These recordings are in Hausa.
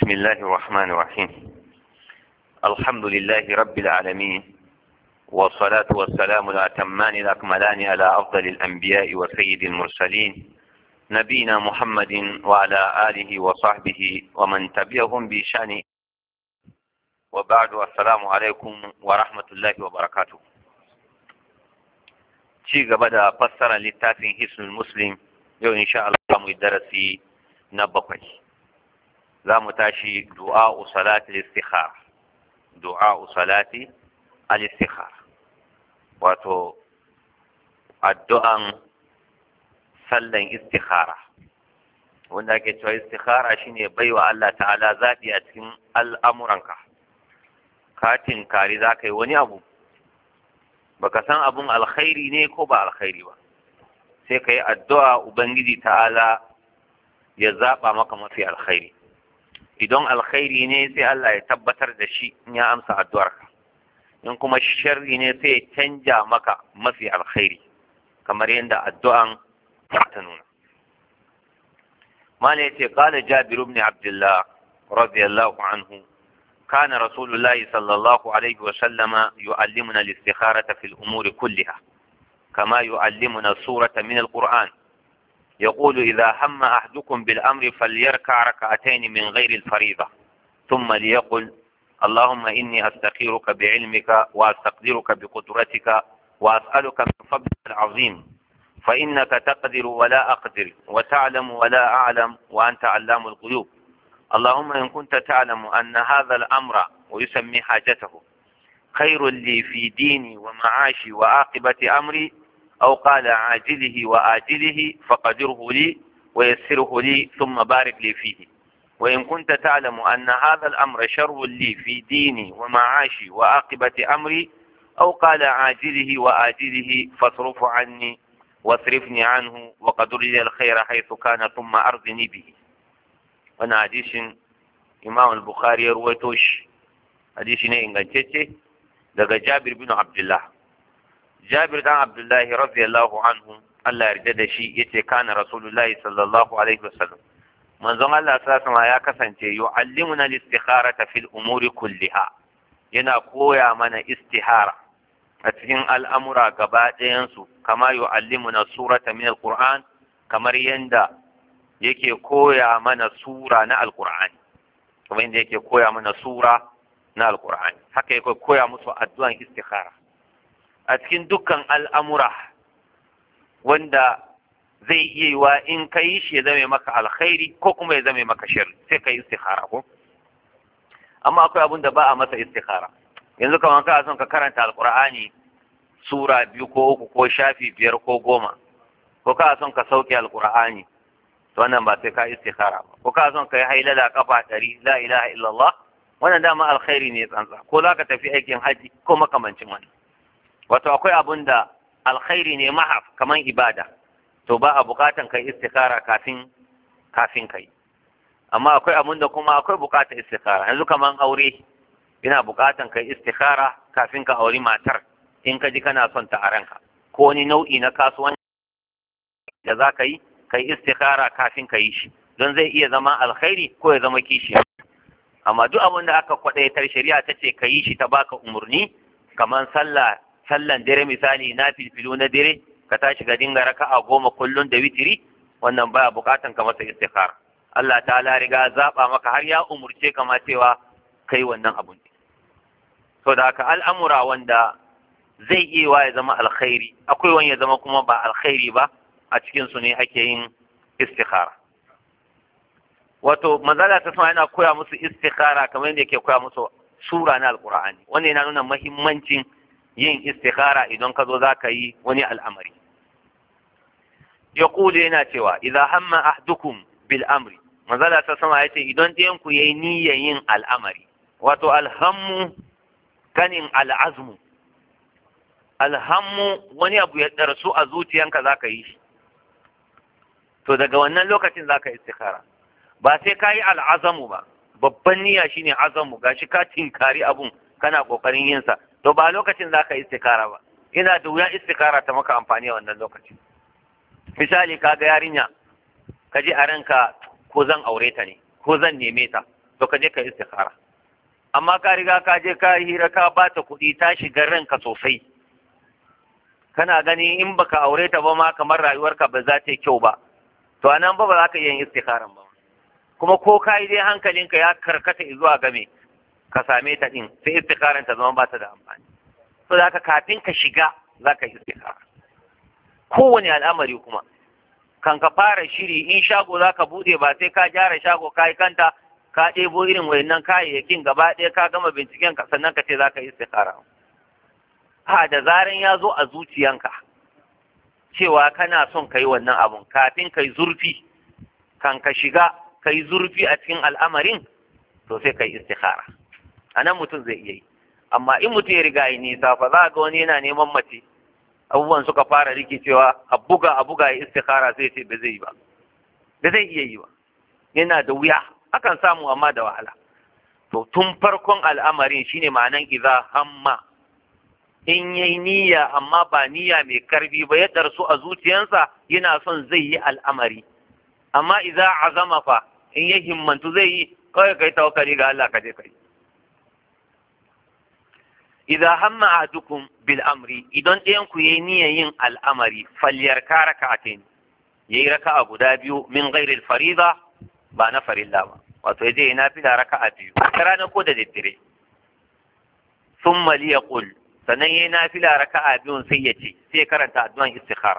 بسم الله الرحمن الرحيم الحمد لله رب العالمين والصلاة والسلام الأتمان الأكملان على أفضل الأنبياء وسيد المرسلين نبينا محمد وعلى آله وصحبه ومن تبعهم بشان وبعد السلام عليكم ورحمة الله وبركاته ci gaba da fassara littafin hisnul muslim yau insha Allah mu darasi na bakwai za mu tashi du'a'u salati al-istikhara du'a'u salati al-istikhara wato addu'an sallan istikhara wanda ake cewa istikhara shine baiwa Allah ta'ala zaɓi a cikin al'amuranka katin kari za ka yi wani abu baka san abun alkhairi ne ko ba alkhairi ba sai ka yi addu'a ubangiji ta'ala ya zaɓa maka mafi alkhairi idan alkhairi ne sai Allah ya tabbatar da shi in ya amsa addu'arka in kuma sharri ne sai ya canja maka mafi alkhairi kamar yadda addu'an ta nuna mala yace qala jabir ibn abdullah radiyallahu anhu كان رسول الله صلى الله عليه وسلم يعلمنا الاستخارة في الأمور كلها كما يعلمنا السورة من القرآن يقول إذا هم أحدكم بالأمر فليركع ركعتين من غير الفريضة ثم ليقل اللهم إني أستخيرك بعلمك وأستقدرك بقدرتك وأسألك من فضلك العظيم فإنك تقدر ولا أقدر وتعلم ولا أعلم وأنت علام الغيوب اللهم إن كنت تعلم أن هذا الأمر ويسمي حاجته خير لي في ديني ومعاشي وعاقبة أمري أو قال عاجله وآجله فقدره لي ويسره لي ثم بارك لي فيه وإن كنت تعلم أن هذا الأمر شر لي في ديني ومعاشي وعاقبة أمري أو قال عاجله وآجله فاصرف عني واصرفني عنه وقدر لي الخير حيث كان ثم أرضني به wannan hadisin imam al-bukhari ya ruwaito shi hadisi ne ingantacce daga jabir bin abdullah jabir dan abdullahi radiyallahu anhu Allah yarda da shi yace kana rasulullahi sallallahu alaihi wasallam manzon Allah sallallahu alaihi ya kasance yu'allimuna al-istikharata fil umuri kulliha yana koya mana istihara a cikin al'amura gaba ɗayansu kama yu'allimuna surata min al-qur'an kamar yanda yake koya mana sura na alkur'ani kuma inda yake koya mana sura na alkur'ani haka yake koya musu addu'an istikhara a cikin dukkan al'amura wanda zai iya yiwa in ka yi shi ya zame maka alkhairi ko kuma ya zame maka shari sai ka yi istikhara ko amma akwai abin da ba a masa istikhara yanzu kamar ka son ka karanta alkur'ani sura biyu ko uku ko shafi biyar ko goma ko ka son ka sauke alkur'ani to wannan ba sai ka istikhara ba ko ka son kai hailala kafa ɗari la ilaha illallah wannan dama alkhairi ne tsantsa ko za ka tafi aikin haji ko makamancin wannan wato akwai abun da alkhairi ne mahaf kaman ibada to ba a bukatan kai istikhara kafin kafin kai amma akwai abun da kuma akwai bukatar istikhara yanzu kaman aure ina bukatan kai istikhara kafin ka auri matar in ka ji kana son ta a ranka ko wani nau'i na kasuwanci da za ka yi kai istikhara kafin ka yi shi don zai iya zama alkhairi ko ya zama kishi amma duk abin da aka kwadaitar shari'a ta ce ka yi shi ta baka umarni kamar sallah sallan dare misali na filfilu na dare ka tashi ga dinga raka'a goma kullun da witiri wannan baya bukatan ka masa istikhara Allah ta'ala riga zaba maka har ya umurce ka ma cewa kai wannan abun to da haka al'amura wanda zai iya wa ya zama alkhairi akwai wani ya zama kuma ba alkhairi ba a cikinsu ne ake yin istikhara wato manzala ta sama yana koya musu istikhara kamar yadda yake koya musu sura na alkur'ani wannan yana nuna mahimmancin yin istikhara idan ka zo za ka yi wani al'amari ya kule yana cewa idan hamma ahdukum bil amri manzala ta sama ya ce idan ɗayan ku yayi niyyar yin al'amari wato alhammu kanin al'azmu alhammu wani abu ya ɗarsu a zuciyanka za ka yi shi to daga wannan lokacin za ka istikhara ba sai ka yi al'azamu ba babban niyya shine azamu gashi ka tinkari abun kana kokarin yin sa to ba lokacin za ka istikhara ba ina da wuya istikhara ta maka amfani a wannan lokacin misali ka ga yarinya ka ji a ranka ko zan aure ta ne ko zan neme ta to ka je ka istikhara amma ka riga ka je ka hira ka bata kuɗi ta shiga ranka sosai kana gani in baka aure ta ba ma kamar rayuwarka ba za ta yi kyau ba to anan ba ba za ka iya yin istikharan ba kuma ko ka yi dai hankalinka ya karkata zuwa game ka same ta din sai istikharan ta zama ba ta da amfani so da haka kafin ka shiga za ka yi istikhara kowane al'amari kuma kan ka fara shiri in shago za ka bude ba sai ka gyara shago ka yi kanta ka ɗebo irin wayannan kayayyakin gaba ɗaya ka gama binciken ka sannan ka ce za ka yi istikhara ha da zaran ya zo a zuciyanka cewa kana son ka yi wannan abun kafin ka yi zurfi kan ka shiga ka yi zurfi a cikin al'amarin to sai ka yi istikhara a nan mutum zai iya yi amma in mutum ya riga yi nisa fa za ga wani yana neman mace abubuwan suka fara rikicewa a buga a buga ya istikhara sai ce ba zai yi ba ba zai iya yi ba yana da wuya akan samu amma da wahala to tun farkon al'amarin shine ma'anan idza hamma in yayi niyya amma ba niyya mai karfi ba ya darsu a zuciyarsa yana son zai yi al'amari amma idza azama fa in ya himmantu zai yi kawai kai tawakkali ga Allah ka je kai idza hamma ahadukum bil amri idan ɗayan ku yayi niyyar yin al'amari falyarka raka'atain yayi raka'a guda biyu min ghairi al fariida ba na farilla ba wato yaje yana fila raka'a biyu ta rana ko da daddare thumma liyaqul sannan yayi nafila raka'a biyun sai ya ce sai karanta addu'an istikhara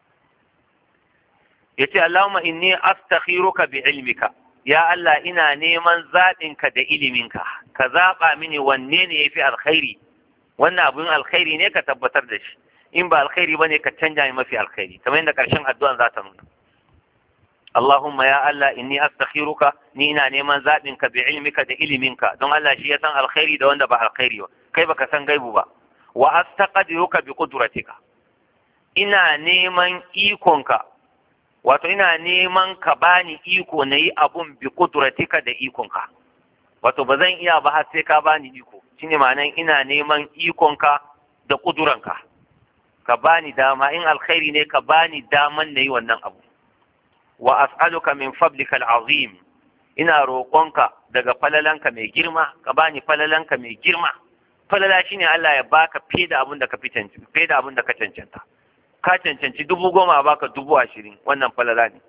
yace Allahumma inni astakhiruka bi ilmika ya Allah ina neman zaɓinka da iliminka ka zaɓa mini wanne ne yafi alkhairi wannan abun alkhairi ne ka tabbatar da shi in ba alkhairi bane ka canja mai mafi alkhairi kamar yadda karshen addu'an za ta nuna Allahumma ya Allah inni astakhiruka ni ina neman zaɓinka bi ilmika da iliminka don Allah shi ya san alkhairi da wanda ba alkhairi ba kai baka san gaibu ba wa astaqdiruka bi qudratika ina neman ikonka wato ina neman ka bani iko na yi abun bi qudratika da ikonka wato ba zan iya ba har sai ka bani iko shine ma'anan ina neman ikonka da kuduranka ka bani dama in alkhairi ne ka bani daman na yi wannan abu wa as'aluka min fadlika al'azim ina roƙonka daga falalanka mai girma ka bani falalanka mai girma falala shine Allah ya baka fiye da abin da ka fiye da abin da ka cancanta ka cancanci dubu goma a baka dubu ashirin wannan falala ne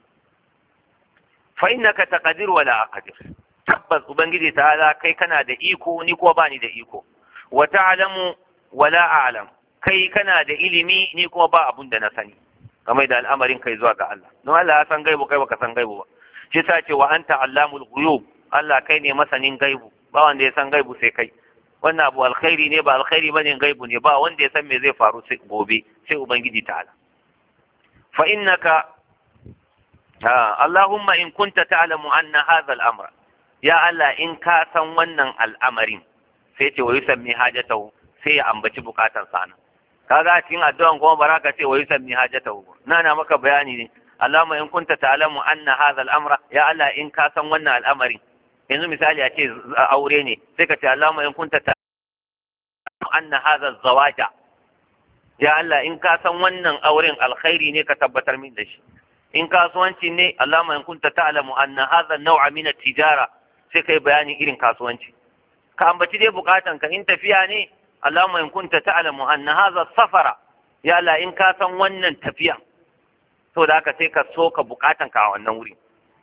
fa innaka taqdir wala aqdir tabbas ubangiji ta'ala kai kana da iko ni ko bani da iko wa ta'lamu wala a'lam kai kana da ilimi ni kuma ba abun da na sani kamar da al'amarin kai zuwa ga Allah don Allah ya san gaibu kai baka san gaibu ba shi sa ce wa anta allamul ghuyub Allah kai ne masanin gaibu ba wanda ya san gaibu sai kai wannan abu alkhairi ne ba alkhairi bane gaibu ne ba wanda ya san me zai faru sai gobe sai ubangiji ta'ala fa innaka Allahumma in kunta ta'lamu anna hadha al-amra ya Allah in ka san wannan al'amarin sai ce wa yusammi hajatahu sai ya ambaci bukatar sa nan kaga cikin addu'an kuma baraka ce wa yusammi hajatahu na na maka bayani ne Allahumma in kunta ta'lamu anna hadha al-amra ya Allah in ka san wannan al'amarin yanzu misali a ce aure ne sai ka ce Allahumma in kunta ta'lamu anna hadha zawaja ya Allah in ka san wannan auren alkhairi ne ka tabbatar min da shi in kasuwanci ne Allahumma in kunta ta'lamu anna hadha an-naw'a min at-tijara sai kai bayanin irin kasuwanci ka ambaci dai bukatan ka in tafiya ne Allahumma in kunta ta'lamu anna hadha safara ya Allah in ka san wannan tafiya to da haka sai ka so ka bukatan ka a wannan wuri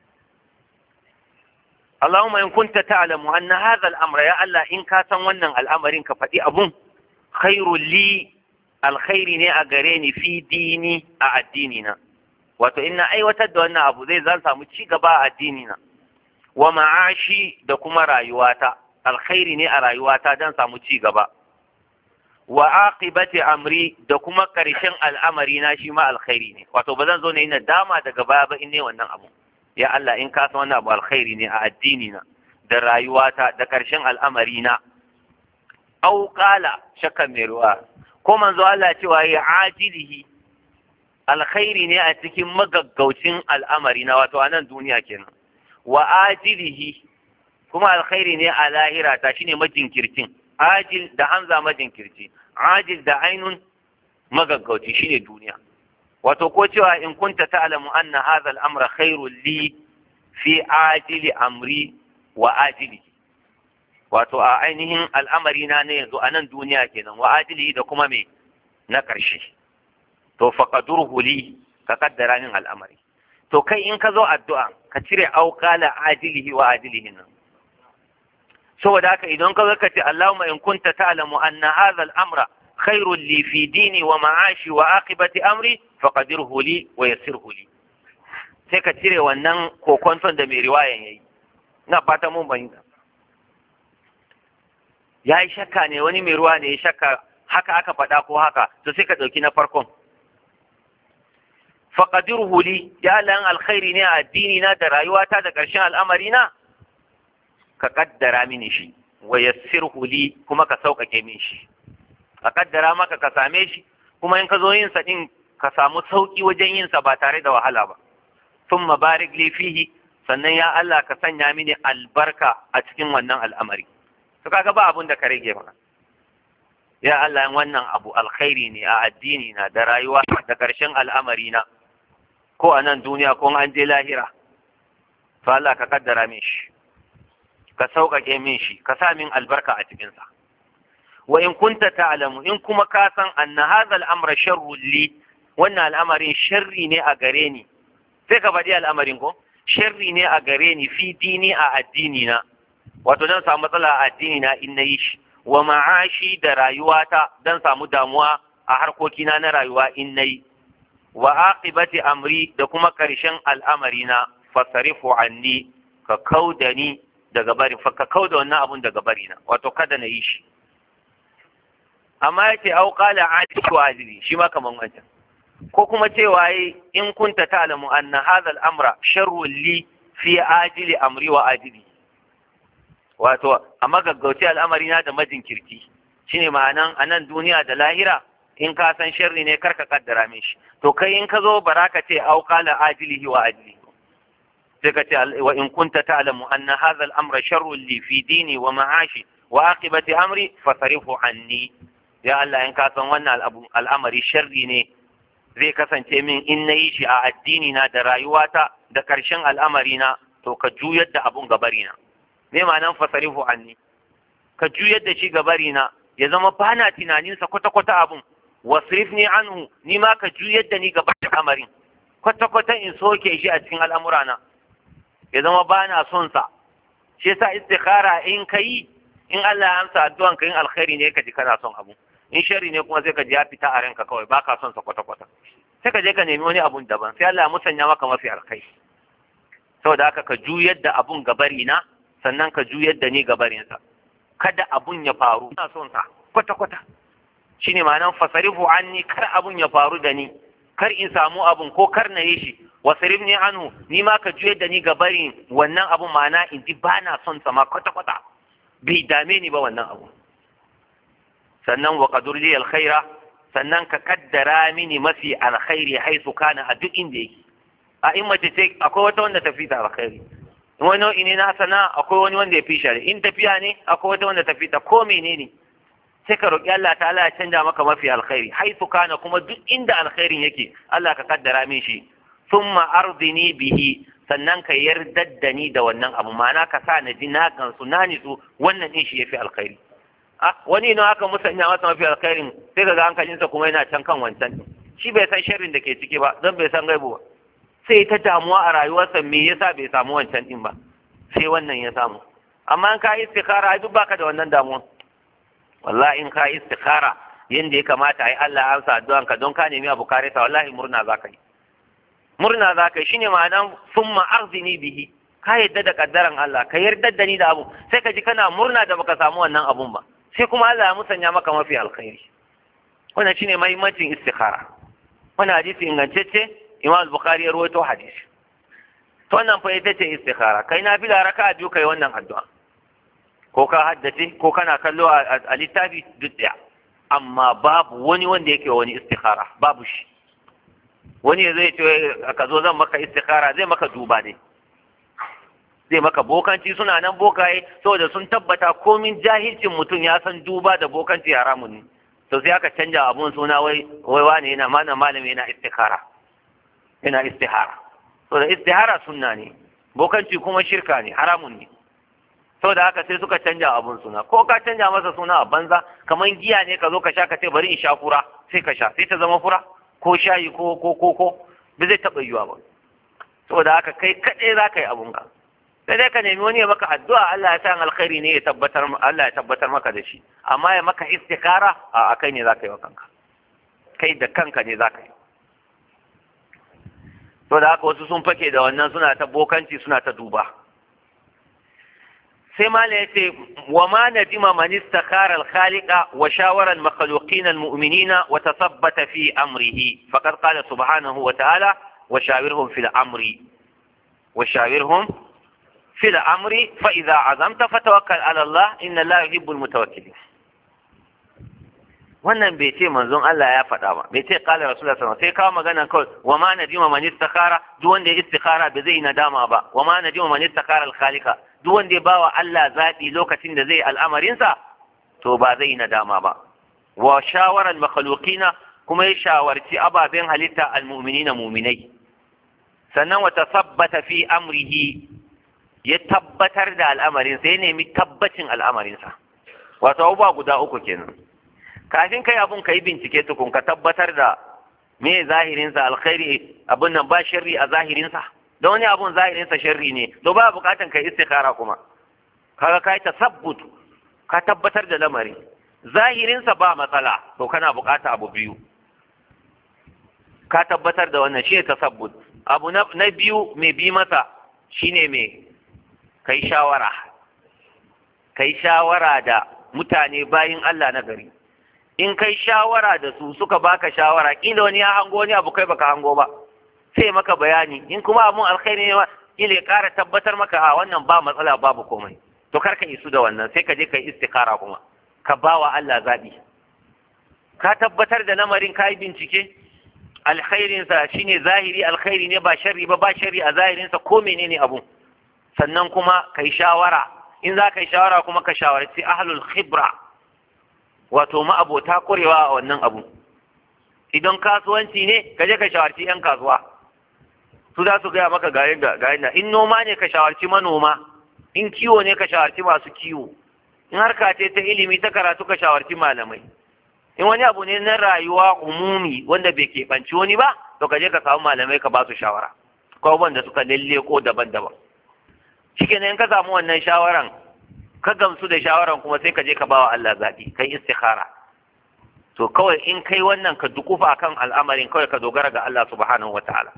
Allahumma in kunta ta'lamu anna hadha al-amra ya Allah in ka san wannan al'amarin ka faɗi abun khairul li alkhairi ne a gare ni fi dini a addini na wato in na aiwatar da wannan abu zai zan samu ci gaba a addini na wa ma'ashi da kuma rayuwata alkhairi ne a rayuwata don samu ci gaba wa aqibati amri da kuma karshen al'amari na shi ma alkhairi ne wato ba zan zo ne na dama daga baya ba in ne wannan abu ya Allah in ka san wannan abu alkhairi ne a addini na da rayuwata da karshen al'amari na au qala shakka mai ruwa ko manzo Allah cewa ya ajilihi alkhairi ne a cikin magaggaucin al'amari na wato a nan duniya kenan wa ajilihi kuma alkhairi ne a lahira ta shine majinkircin ajil da hamza majinkirci ajil da ainun magaggauci shine duniya wato ko cewa in kunta ta'lamu anna hadha al-amra khairul li fi ajili amri wa ajili wato a ainihin al'amari na ne yanzu a nan duniya kenan wa ajili da kuma me na ƙarshe to faqadurhu li ka kaddara min al'amari to kai in ka zo addu'a ka cire auqala ajilihi wa ajilihi nan saboda haka idan ka zo ka ce Allahumma in kunta ta'lamu anna hadha al-amra khairun li fi dini wa ma'ashi wa aqibati amri faqadirhu li wa yassirhu li sai ka cire wannan kokonton da mai riwayan yayi ina fata mun bayyana ya yi shakka ne wani mai ruwa ne ya shakka haka aka faɗa ko haka to sai ka ɗauki na farkon faƙadirhu li ya Allah alkhairi ne a addini na da rayuwata da ƙarshen al'amari na ka ƙaddara mini shi wa yassirhu li kuma ka sauƙaƙe min shi ka ƙaddara maka ka same shi kuma in ka zo yin sa din ka samu sauƙi wajen yin sa ba tare da wahala ba thumma barik li fihi sannan ya Allah ka sanya mini albarka a cikin wannan al'amari to kaga ba abun da ka rage maka ya Allah wannan abu alkhairi ne a addini na da rayuwa da ƙarshen al'amari na ko a nan duniya ko an je lahira to Allah ka kaddara min shi ka sauƙaƙe min shi ka sa min albarka a cikinsa wa in kunta ta'lamu in kuma ka san anna hadha al-amra sharrun li wannan al'amarin sharri ne a gare ni sai ka faɗi al'amarin ko sharri ne a gare ni fi dini a addini na wato dan samu matsala a addini na in nayi shi wa ma'ashi da rayuwata dan samu damuwa a harkokina na rayuwa in nayi wa aqibati amri da kuma karshen al'amari na fasarifu anni ka kauda ni daga bari fa ka kauda wannan abun daga bari na wato kada na yi shi amma yace au qala ajli wa ajli shi ma kaman wancan ko kuma cewa yi in kunta ta'lamu anna hadha al-amra sharrun li fi ajili amri wa ajili wato amma gaggauce al'amari na da majinkirti shine ma'anan anan duniya da lahira in ka san sharri ne karka kaddara min shi to kai in ka zo baraka ce au qala ajilihi wa ajili sai ka ce wa in kunta ta'lamu anna hadha al-amra sharrun li fi dini wa ma'ashi wa aqibati amri fasarifu anni ya Allah in ka san wannan al'amari sharri ne zai kasance min in na yi shi a addini na da rayuwata da ƙarshen al'amari na to ka juyar da abun gabari na me ma'anan fasarifu anni ka juyar da shi gabari na ya zama ba na tunaninsa kwata-kwata abun wasrif ni anhu ni ma ka juyar da ni gabar al'amarin kwata-kwata in soke shi a cikin al'amura na ya zama ba na son sa shi yasa istikhara in ka yi in Allah ya amsa addu'an ka in alkhairi ne ka ji kana son abu in shari ne kuma sai ka ji ya fita a ranka kawai ba ka son sa kwata-kwata sai ka je ka nemi wani abun daban sai Allah ya musanya maka mafi alkai saboda haka ka juyar da abun gabari na sannan ka juyar da ni gabarin sa kada abun ya faru ina son sa kwata-kwata shine ma'anan fasarifu anni kar abun ya faru da ni kar in samu abun ko kar na yi shi wasarif ni anhu ni ma ka juyar da ni gabarin wannan abun ma'ana in ji ba na son sa ma kwata-kwata bai dame ni ba wannan abu sannan wa qadur li alkhaira sannan ka kaddara mini mafi alkhairi haisu kana a duk inda yake a in mace ce akwai wata wanda ta fita alkhairi in wani nau'i ne na sana akwai wani wanda ya fi shari in tafiya ne akwai wata wanda ta fita ko menene sai ka roƙi Allah ta'ala ya canja maka mafi alkhairi haisu kana kuma duk inda alkhairin yake Allah ka kaddara min shi thumma ardini bihi sannan ka yarda da ni da wannan abu ma'ana ka sa na ji na gansu na nitsu wannan din shi yafi alkhairi wani ina aka musanya masa mafi alkhairin sai ga hankalinsa kuma yana can kan wancan shi bai san sharrin da ke ciki ba don bai san gaibu ba sai ta damuwa a rayuwarsa me yasa bai samu wancan din ba sai wannan ya samu amma in ka istikhara duk baka da wannan damuwa wallahi in ka istikhara yanda ya kamata ai Allah ya amsa addu'an ka don ka nemi abu kare ta wallahi murna zaka yi murna zaka yi shine ma'anan summa arzini bihi ka yarda da kaddaran Allah ka yarda da ni da abu sai ka ji kana murna da baka samu wannan abun ba sai kuma Allah ya musanya maka mafi alkhairi wannan shine muhimmancin istikhara wannan hadisi ingantacce Imam al-Bukhari ya rawaito hadisi to wannan fa ita ce istikhara kai na bila raka biyu kai wannan addu'a ko ka haddace ko kana kallo a littafi duk daya amma babu wani wanda yake wani istikhara babu shi wani zai ce ka zo zan maka istikhara zai maka duba ne zai maka bokanci suna nan bokaye saboda sun tabbata komin jahilcin mutum ya san duba da bokanci haramun ne to sai aka canja abun suna wai wai wani yana mana malami yana istihara yana istihara to da istihara sunna ne bokanci kuma shirka ne haramun ne saboda haka sai suka canja abun suna ko ka canja masa suna a banza kamar giya ne ka zo ka sha ka ce bari in sha fura sai ka sha sai ta zama fura ko shayi ko ko ko ko ba zai taɓa yiwa ba saboda haka kai kaɗai za ka yi abun ka sai dai ka nemi wani ya maka addu'a Allah ya sa alkhairi ne ya tabbatar Allah ya tabbatar maka da shi amma ya maka istikara a kai ne za ka yi wa kanka kai da kanka ne za ka yi to da haka wasu sun fake da wannan suna ta bokanci suna ta duba sai mala ya ce wa ma nadima man istakhara al-khaliqa wa shawara al-makhluqin al-mu'minina wa tathabbata fi amrihi faqad qala subhanahu wa ta'ala wa shawirhum fil amri wa shawirhum fil amri fa idza azamta fatawakkal ala Allah inna Allah yuhibbul mutawakkilin wannan bai ce manzon Allah ya faɗa ba bai ce qala rasulullah sallallahu alaihi wasallam sai kawo magana kawai wa ma nadima man istakhara duk wanda ya istikhara bai zai nadama ba wa ma nadima man istakhara al-khaliqa duk wanda ya bawa Allah zaɓi lokacin da zai al'amarinsa to ba zai nadama ba wa shawarar makhluqina kuma ya shawarci ababen halitta al-mu'minina mu'minai sannan wa tasabbata fi amrihi ya tabbatar da al'amarinsa ya nemi tabbacin al'amarinsa wato abubuwa guda uku kenan kafin kai abun ka yi bincike tukun ka tabbatar da me zahirinsa alkhairi abun nan ba sharri a zahirinsa don wani abun zahirinsa sharri ne to ba bukatan kai istikhara kuma kaga kai tasabbut ka tabbatar da lamari zahirinsa ba matsala to kana bukata abu biyu ka tabbatar da wannan shi tasabbut abu na biyu mai bi masa shine me kai shawara kai shawara da mutane bayin Allah na gari in kai shawara da su suka baka shawara kila wani ya hango wani abu kai baka hango ba sai maka bayani in kuma abun alkhairi ne kila ya kara tabbatar maka a wannan ba matsala babu komai to kar ka isu da wannan sai ka je ka yi istikara kuma ka ba wa Allah zaɓi ka tabbatar da lamarin ka yi bincike alkhairinsa shine zahiri alkhairi ne ba sharri ba ba sharri a zahirinsa ko menene abun sannan kuma ka yi shawara in za ka yi shawara kuma ka shawarci ahlul khibra wato ma'abota ƙwarewa a wannan abu idan kasuwanci ne ka je ka shawarci 'yan kasuwa su za su gaya maka ga yadda ga yadda in noma ne ka shawarci manoma in kiwo ne ka shawarci masu kiwo in harka ce ta ilimi ta karatu ka shawarci malamai in wani abu ne na rayuwa umumi wanda bai keɓanci wani ba to ka je ka samu malamai ka ba su shawara ko wanda suka lalle ko daban-daban shikenan in ka samu wannan shawaran ka gamsu da shawaran kuma sai ka je ka bawa Allah zaɓi kai istikhara to kawai in kai wannan ka dukufa kan al'amarin kawai ka dogara ga Allah subhanahu wataala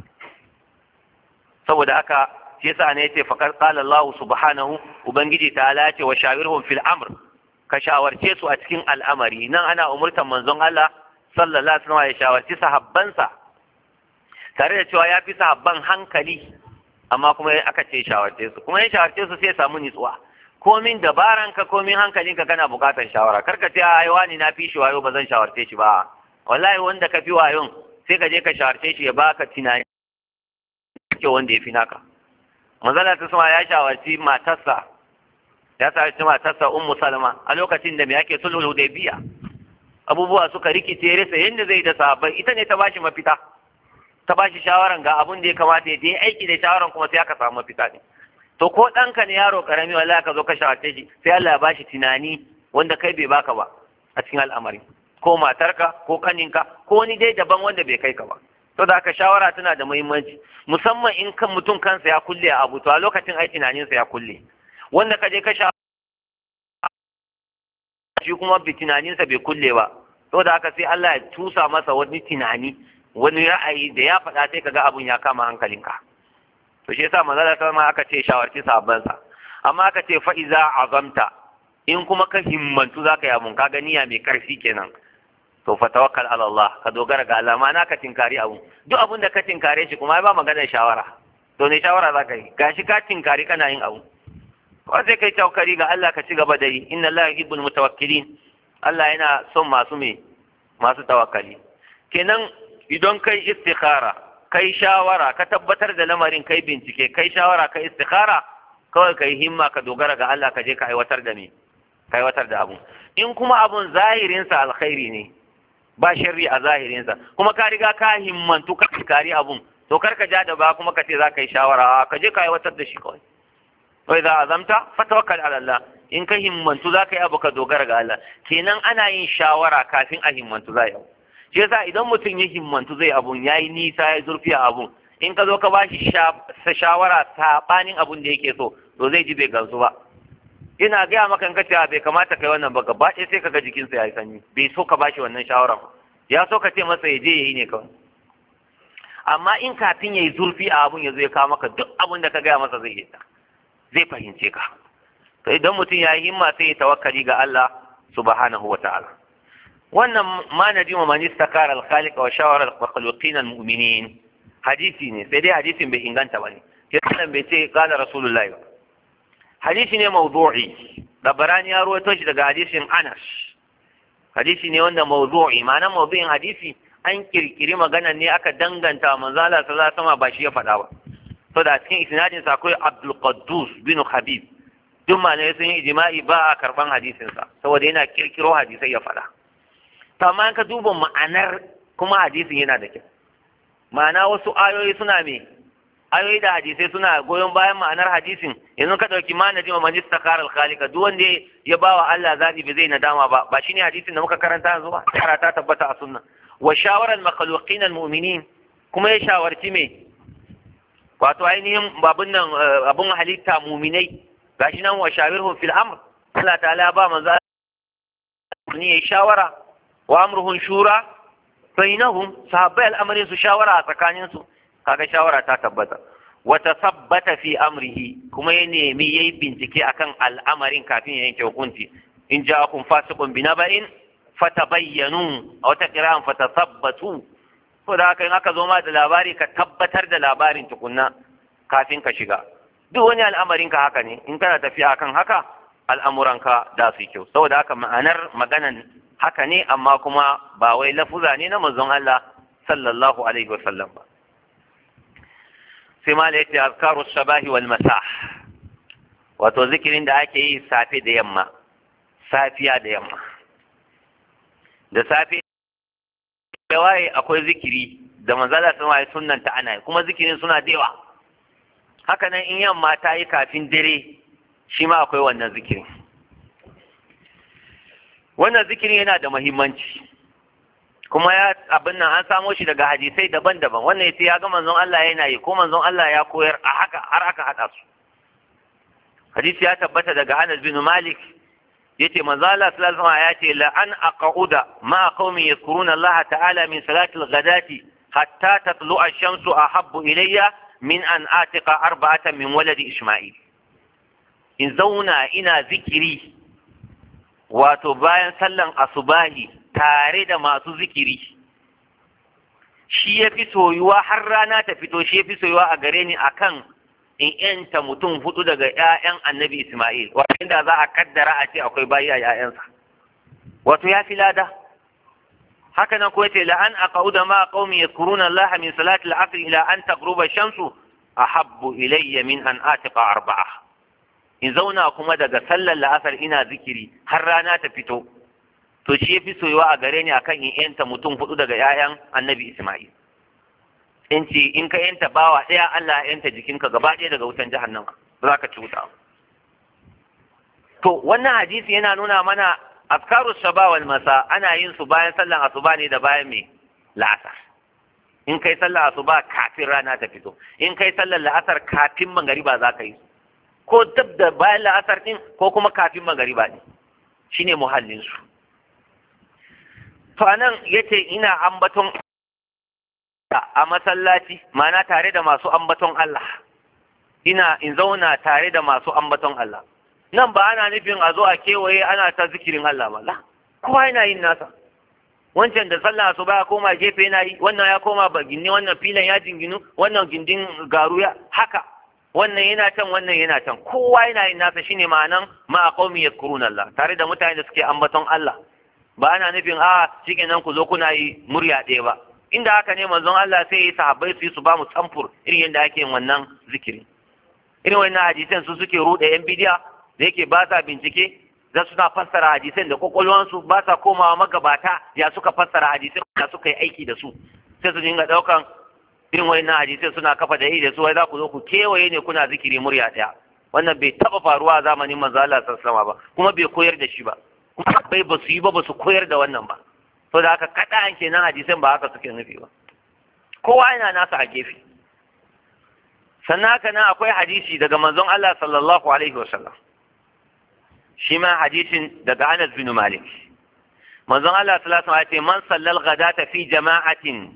saboda haka shi yasa ne yace faqad qala Allah subhanahu ubangiji ta'ala yace wa shawirhum fil amr ka shawarce su a cikin al'amari nan ana umurtan manzon Allah sallallahu alaihi wasallam ya shawarci sahabbansa tare da cewa ya fi sahabban hankali amma kuma aka ce shawarce su kuma ya shawarce su sai ya samu nitsuwa komin dabaranka komin hankalinka kana bukatar shawara kar ka ce ai wani na fi shi wayo ba zan shawarce shi ba wallahi wanda ka fi wayon sai ka je ka shawarce shi ya baka tunani ke wanda ya fi naka manzala ta sama ya shawarci matarsa ya shawarci matarsa ummu salama a lokacin da me yake sulhul hudaybiya abubuwa suka rikice rasa yadda zai da sahabbai ita ne ta bashi mafita ta bashi shawaran ga abun da ya kamata ya yi aiki da shawaran kuma sai aka samu mafita ne to ko ɗanka ne yaro karami wallahi ka zo ka shawarce shi sai Allah ya bashi tunani wanda kai bai baka ba a cikin al'amari ko matarka ko kaninka ko wani dai daban wanda bai kai ka ba to da haka shawara tana da muhimmanci musamman in kan mutum kansa ya kulle a abu to a lokacin ai tunaninsa ya kulle wanda ka je ka sha shi kuma bi tunaninsa bai kulle ba to da haka sai Allah ya tusa masa wani tunani wani ra'ayi da ya faɗa sai kaga abun ya kama hankalinka to shi yasa manzala ta ma aka ce shawarci sabban sa amma aka ce fa iza azamta in kuma ka himmantu zaka yi abun kaga niyya mai karfi kenan to fa tawakkal ala Allah ka dogara ga Allah ma ka tinkari abun duk abun da ka tinkare shi kuma ba maganar shawara to ne shawara zaka yi gashi ka tinkari kana yin abu ko sai kai tawakkali ga Allah ka ci gaba da yi inna Allah yuhibbul mutawakkilin Allah yana son masu me masu tawakkali kenan idan kai istikhara kai shawara ka tabbatar da lamarin kai bincike kai shawara kai istikhara kawai kai himma ka dogara ga Allah ka je ka aiwatar da me ka aiwatar da abu in kuma abun zahirinsa alkhairi ne ba sharri a zahirinsa kuma ka riga ka himmantu ka kari abun to kar ka ja da ba kuma ka ce za ka yi shawara ka je ka aiwatar da shi kawai wa idza azamta fatawakkal ala Allah in ka himmantu za ka yi abu ka dogara ga Allah kenan ana yin shawara kafin a himmantu za yi shi yasa idan mutum ya himmantu zai abun yayi nisa ya zurfi a abun in ka zo ka bashi shawara sabanin abun da yake so to zai ji bai gansu ba ina gaya maka in ka ce bai kamata kai wannan ba gaba ɗaya sai ka ga jikinsa ya yi sanyi bai so ka bashi wannan shawaran ya so ka ce masa ya je ya yi ne kawai amma in kafin ya yi zurfi a abun ya zo ya kawo maka duk abun da ka gaya masa zai yi zai fahimce ka to idan mutum ya yi himma sai ya tawakkali ga Allah subhanahu wa ta'ala wannan ma najima man istakara al-khaliq wa shawara al-makhluqin al-mu'minin hadisi ne sai dai hadisin bai inganta bane sai bai ce qala rasulullahi ba hadisi ne mawdu'i dabarani ya ruwaito shi daga hadisin Anas hadisi ne wanda mawdu'i ma'ana mawdu'in hadisi an kirkiri magana ne aka danganta manzo Allah sallallahu alaihi wasallam ba shi ya faɗa ba to da cikin isnadin sa akwai Abdul Qaddus bin Habib duk malamai sun yi ijma'i ba a karban hadisin sa saboda yana kirkiro hadisai ya faɗa to amma ka duba ma'anar kuma hadisin yana da kyau ma'ana wasu ayoyi suna me ayoyi da hadisai suna goyon bayan ma'anar hadisin yanzu ka dauki ma najima man istakara al-khaliqa duk wanda ya bawa Allah zabi bai zai nadama ba ba shine hadisin da muka karanta yanzu ba tara ta tabbata a sunna wa shawara al-makhluqin al-mu'minin kuma ya shawarci me wato ainihin babun nan abun halitta mu'minai gashi nan wa shawirhum fil amr Allah ta'ala ba manzo ni ya shawara wa amruhum shura bainahum sahabbai al'amarin su shawara a tsakaninsu kaga shawara ta tabbata wata sabbata fi amrihi kuma ya nemi yayi bincike akan al'amarin kafin ya yanke hukunci in ja'akum fasiqun binaba'in fatabayyanu a wata kira'an fatasabbatu to da haka in aka zo ma da labari ka tabbatar da labarin tukunna kafin ka shiga duk wani al'amarin ka haka ne in kana tafiya akan haka al'amuranka da su kyau saboda haka ma'anar maganan haka ne amma kuma ba wai lafuza ne na manzon Allah sallallahu alaihi wasallam ba sai ma yace azkaru sabahi wal masa wato zikirin da ake yi safe da yamma safiya da yamma da safe da waye akwai zikiri da manzala sun waye sunnanta ana yi kuma zikirin suna da yawa haka nan in yamma ta yi kafin dare shi ma akwai wannan zikirin wannan zikirin yana da muhimmanci kuma ya abin nan an samo shi daga hadisai daban-daban wannan yace ya ga manzon Allah yana yi ko manzon Allah ya koyar a haka har aka hada su hadisi ya tabbata daga Anas bin Malik yace manzon Allah sallallahu alaihi wasallam ya ce la an aqauda ma qaumi yadhkuruna Allah ta'ala min salati al-ghadati hatta tatlu'a ash-shamsu ahabbu ilayya min an atiqa arba'atan min waladi Isma'il in zauna ina zikiri wato bayan sallan asubahi tare da masu zikiri shi ya fi soyuwa har rana ta fito shi ya fi soyuwa a gare ni akan in yanta mutum hudu daga 'ya'yan annabi Ismail wato inda za a kaddara a ce akwai bayi a 'ya'yansa wato ya fi lada haka nan kuwa ce la an aqauda ma qaumi yadhkuruna Allah min salati al-asr ila an taghruba shamsu ahabbu ilayya min an atiqa arba'a in zauna kuma daga sallar la'asar ina zikiri har rana ta fito to shi yafi soyuwa a gare ni akan in yanta mutum hudu daga 'ya'yan annabi Ismail in ce in ka yanta bawa ɗaya Allah ya yanta jikinka gaba ɗaya daga wutan jahannama ba za ka ci wuta to wannan hadisi yana nuna mana afkaru shaba wal masa ana yin su bayan sallan asuba ne da bayan me la'asar in kai sallar asuba kafin rana ta fito in kai sallar la'asar kafin magariba za ka yi ko dab da bayan la'asar din ko kuma kafin magariba ne shine muhallin su to anan yace ina ambaton a masallaci ma'ana tare da masu ambaton Allah ina in zauna tare da masu ambaton Allah nan ba ana nufin a zo a kewaye ana ta zikirin Allah ba la kowa yana yin nasa wancan da sallah su ba koma gefe yana yi wannan ya koma ba ginni wannan filan ya jinginu wannan gindin garu ya haka wannan yana can wannan yana can kowa yana yin nasa shine ma'anan ma qaumi yadhkuruna Allah tare da mutane da suke ambaton Allah ba ana nufin a cikin nan ku zo kuna yi murya ɗaya ba inda haka ne manzon Allah sai ya sahabbai su yi su ba mu samfur irin yadda ake yin wannan zikiri irin wannan hadisan su suke ruɗe yan bidiya da yake ba sa bincike za suna fassara hadisan da kwakwalwansu ba sa komawa magabata ya suka fassara hadisan da suka yi aiki da su sai su dinga ɗaukan irin wannan hadisan suna kafa da da su wai za ku zo ku kewaye ne kuna zikiri murya ɗaya wannan bai taba faruwa a zamanin manzo Allah sallallahu ba kuma bai koyar da shi ba kuma bai ba su yi ba ba su koyar da wannan ba to da haka kada an kenan hadisan ba haka suke nufi ba kowa yana nasa a gefe sannan haka nan akwai hadisi daga manzon Allah sallallahu alaihi wasallam shi ma hadisin daga Anas bin Malik manzon Allah sallallahu alaihi wasallam ya ce man sallal ghadata fi jama'atin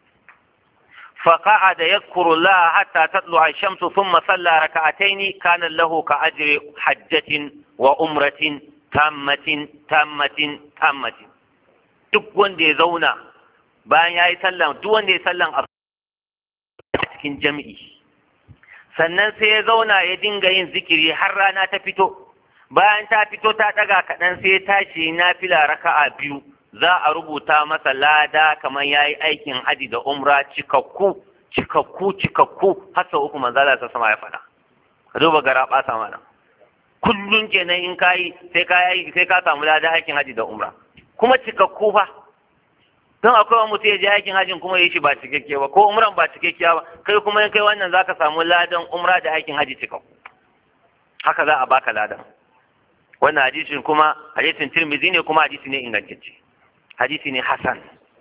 فقعد يذكر الله حتى تطلع الشمس ثم صلى ركعتين كان له كأجر حجة وأمرة تامة تامة تامة duk wanda ya zauna bayan ya yi sallan duk wanda ya sallan a cikin jami'i sannan sai ya zauna ya dinga yin zikiri har rana ta fito bayan ta fito ta daga kaɗan sai ya tashi na fila raka'a biyu za a rubuta masa lada kamar ya yi aikin haji da umra cikakku cikakku cikakku har sau uku manzala ta sama ya faɗa ka duba gara ɓata mana kullum kenan in ka yi sai ka yi sai ka samu lada aikin haji da umra kuma cikakku fa don akwai wani mutum ya je aikin hajin kuma ya yi shi ba cikakke ba ko umran ba cikakkiya ba kai kuma in kai wannan zaka samu ladan umra da aikin haji cikakku haka za a baka ladan wannan hadisin kuma hadisin tirmizi ne kuma hadisi ne ingantacce hadisi ne hasan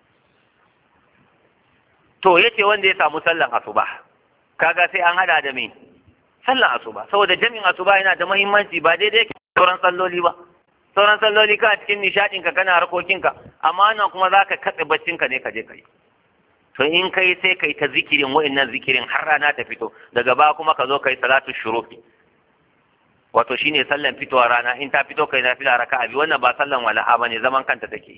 to yace wanda ya samu sallan asuba kaga sai an hada da me sallan asuba saboda jami'in asuba yana da muhimmanci ba daidai yake sauran salloli ba sauran salloli ka cikin nishadin ka kana harkokin ka amma nan kuma zaka katse baccin ka ne ka je kai to in kai sai kai ta zikirin wa'annan zikirin har rana ta fito daga ba kuma ka zo kai salatu shuruqi wato shine sallan fitowa rana in ta fito kai na fila raka'a bi wannan ba sallan walaha bane zaman kanta take